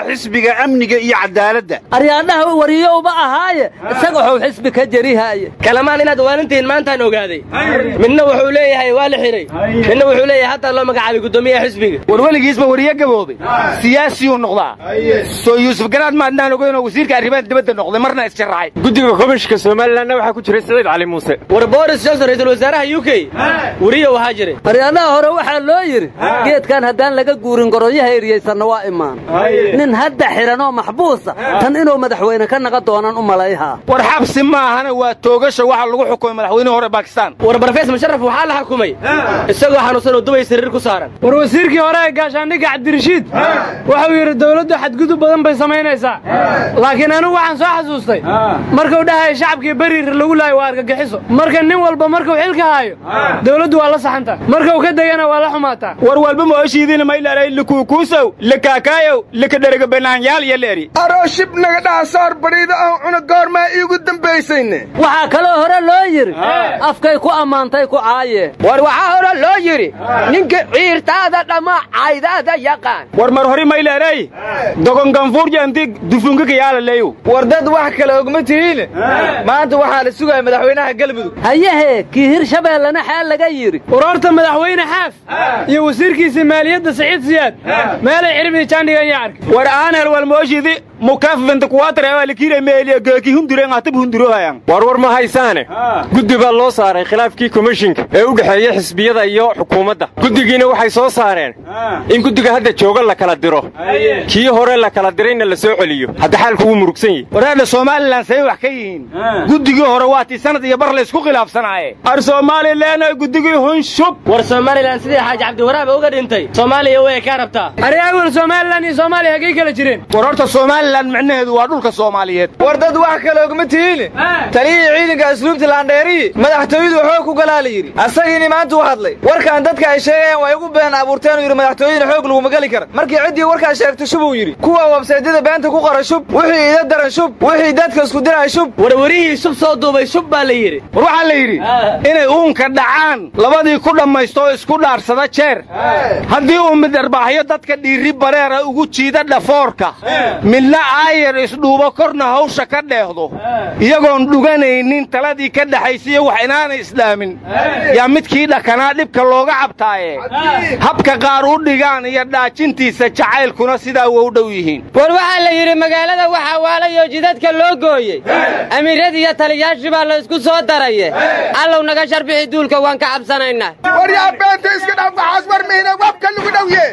xisbiga amniga iyo cadaaladda aryaadhaha wariyowba ahaaye isaga waxuu xisbi ka jerihaaye kalamaan inaad waanintihiin maantaan ogaaday midna wuxuu leeyahay waa la xidhay midna wuxuu leeyahay hataa loo magacaabay guddoomiyaha xisbiga war weligiisba wariye gaboobay siyaasiyuu noqdaa soo yuusuf garaad maadnaan ogeynoo wasiirka arrimaha dibadda noqday marna isjaraxay guddiga komishinka somalilanna waxaa ku jiray siciid cali muuse war boris johnson ra'iisul wasaaraha u k wariye waxaa jiray aryaadaha hore waxaa loo yidhi geedkan haddaan laga guurin goroyaha eryaysanna waa imaan nin hadda xidhan oo maxbuusa tan inuu madaxweyne ka naqa doonaan u malayhaa war xabsi maahana waa toogasha waxa lagu xukumay madaxweynihii hore bakistan war barfees musharaf waxaa la xukumay isagoo xanuunsan oo dubay sariir ku saaran war wasiirkii hore ee gaashaandhigga cabdirashiid wuxuu yidhi dawladdu xadgudub badan bay samaynaysaa laakiin anigu waxaan soo xasuustay markuu dhahaya shacabkii beriir lagu laayo waa argagixiso marka nin walba markuu xilka haayo dawladdu waa la saxantaa markuu ka degana waa la xumaataa war walba mooshiidina maylaray likuukuusow likakaayow likadherega banaanyaal iyo leeri arooshib naga dhaha soor badhiida ah cuna goormaa iigu dambaysayne waxaa kaloo hore loo yidhi afkay ku ammaantay ku caayeen war waxaa hore loo yidhi ninka ciirtaada dhamma caydaada yaqaan war mar hori mayleeray dogon ganfuurja inti dufunka kayaala leeyow war dad wax kale ogma tihiin maanta waxaa la sugaya madaxweynaha galmudug hayehe kii hirshabeellena xaal laga yidhi urorta madaxweyne xaaf iyo wasiirkiisii maaliyadda saciid siyaad meelay ciribdii jaandhigan yaa arkay war aanhel wal mooshidi mukaffinta kuwaatar waa likire meeliya geeki hunduren hatab hundurohayan war war ma haysaane guddi baa loo saaray khilaafkii komishinka ee u dhexeeya xisbiyada iyo xukuumadda guddigiina waxay soo saareen in guddiga hadda jooga la kala diro kii hore la kala dirayna la soo celiyo hadda xaalku wuu murugsan yahi waraadha somalilan say wax ka yihiin guddigii hore waa tii sanad iyo bar laysku khilaafsanaaye ar somalilan guddigii hunshub war somalilan sidii xaaji cabdiwaraab uga dhintay soomaaliya way ka rabtaa ari awel somalilan iyo soomaaliya haggay kala jireen war horta somalilan micnaheedu waa dhulka soomaaliyeed war dad wax kale ogma tihiin taliyihii ciidanka asluubta laandheeriyi madaxtooyadu xoog ku galaa la yidhi asagiini maanta u hadlay warkaan dadka ay sheegayaan way ugu been abuurteen uu yidhi madaxtooyada xoog laguma geli kara markii ciddii warkaas sheegtay shub uu yidhi kuwa websaydyada beenta ku qora shub wixii ida daran shub wixii dadka isku diraya shub warwarihii shub soo duubay shub baa la yidhi war waxaa la yidhi inay uunka dhacaan labadii ku dhammaysto oo isku dhaarsada jeer haddii uu mid dharbaaxyo dadka dhiirri bareera ugu jiida dhafoorka midna aayar isdhuubo korna hawsha ka dheehdo iyagoon dhuganaynin taladii ka dhexaysiiyo wax inaanay isdhaamin yaa midkii dhakanaa dhibka looga cabtaaye habka qaar u dhigaan iyo dhaajintiisa jacaylkuna sidaa wa u dhow yihiin war waxaa la yidhi magaalada waxaa waalayoo jidadka loo gooyey amiiradii iyo taliyaashii baa la isku soo daraye allow naga sharbixi duulka waan ka cabsanaynaa waryaa beenta iska dhaaf waxaas war mihina wabka lagu dhowye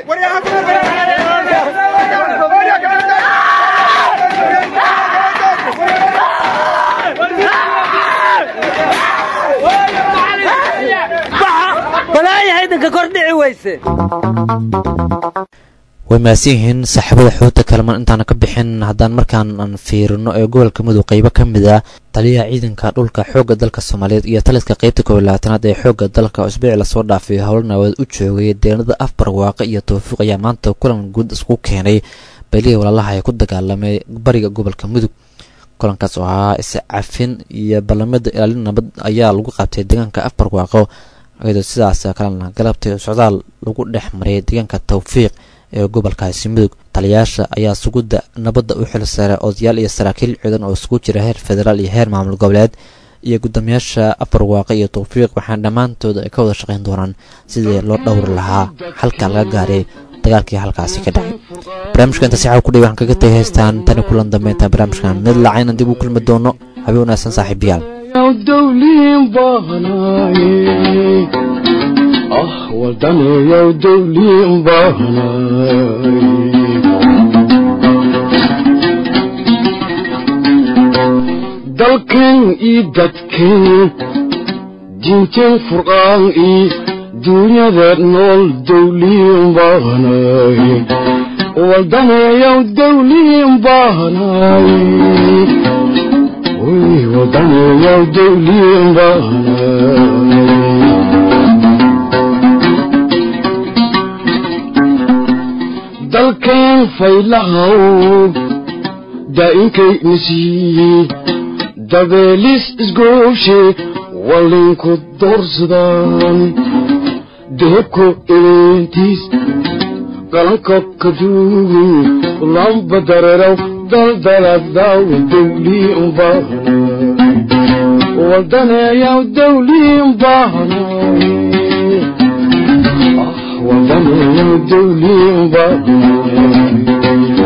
way mahadsan yihiin saaxiibada xoogta kalaman intaana ka bixin haddaan markaan aan fiirino ee gobolka mudug qaybo ka mid ah taliyaha ciidanka dhulka xoogga dalka soomaaliyeed iyo taliska qaybta koob iyo labaatanaad ee xoogga dalka isbiici lasoo dhaafay howlo naawaed u joogay deeanada afbar waaqe iyo tawfiiq ayaa maanta kulan guud isku keenay beelihii walaalaha ee ku dagaalamay bariga gobolka mudug kulankaas oo ahaa iscafin iyo ballamada ilaalin nabad ayaa lagu qabtay deegaanka afbar waaqo iyadoo sidaas kalena galabtay socdaal lagu dhex maray deegaanka tawfiiq ee gobolkaasi mudug taliyayaasha ayaa sugudda nabadda u xil saaray odayaal iyo saraakiil ciidan oo isugu jira heer federaal iyo heer maamul goboleed iyo guddoomiyaasha afar waaqe iyo tawfiiq waxaana dhammaantood ay ka wada shaqayn doonaan sidii loo dhowri lahaa halka laga gaaray dagaalkii halkaasi ka dhacay barnaamijka intaasi xaw kudhiy waxaan kaga tagay haystaan tani kulan dambe intaan barnaamijkan mid lacaynan dib u kulmi doono habeen wanaagsan saaxiibayaal ah wadanayow dawliin baahnay dalkan io dadkan diinteen furqaan io duunyada nool dawliin baahnay wadanayow dawliin baahnay wadanayow dawliin baahnay dalkeen faylahow daa'inkay nasiiye dabeelis isgooshe wallinku doorsadaan deebko eleentiis qalanka kaduugu lamba dareerow daldaladaw dawliin baahna wadaneeyaw dawliin baahna wadaneeyaw dawliin baahna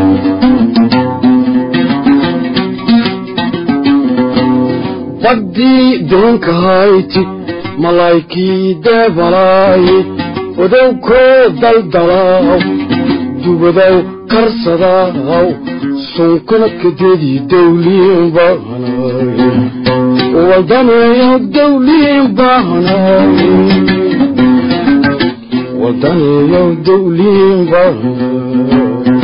baddii doonka hayti malaykii deebalaay odowkoo daldalaaw dubadow karsadaaw sunkuna kadeedii dawliin baahnaay wadaneeyaw dawliin baahnaay wadaneeyaw dawliin baahnaay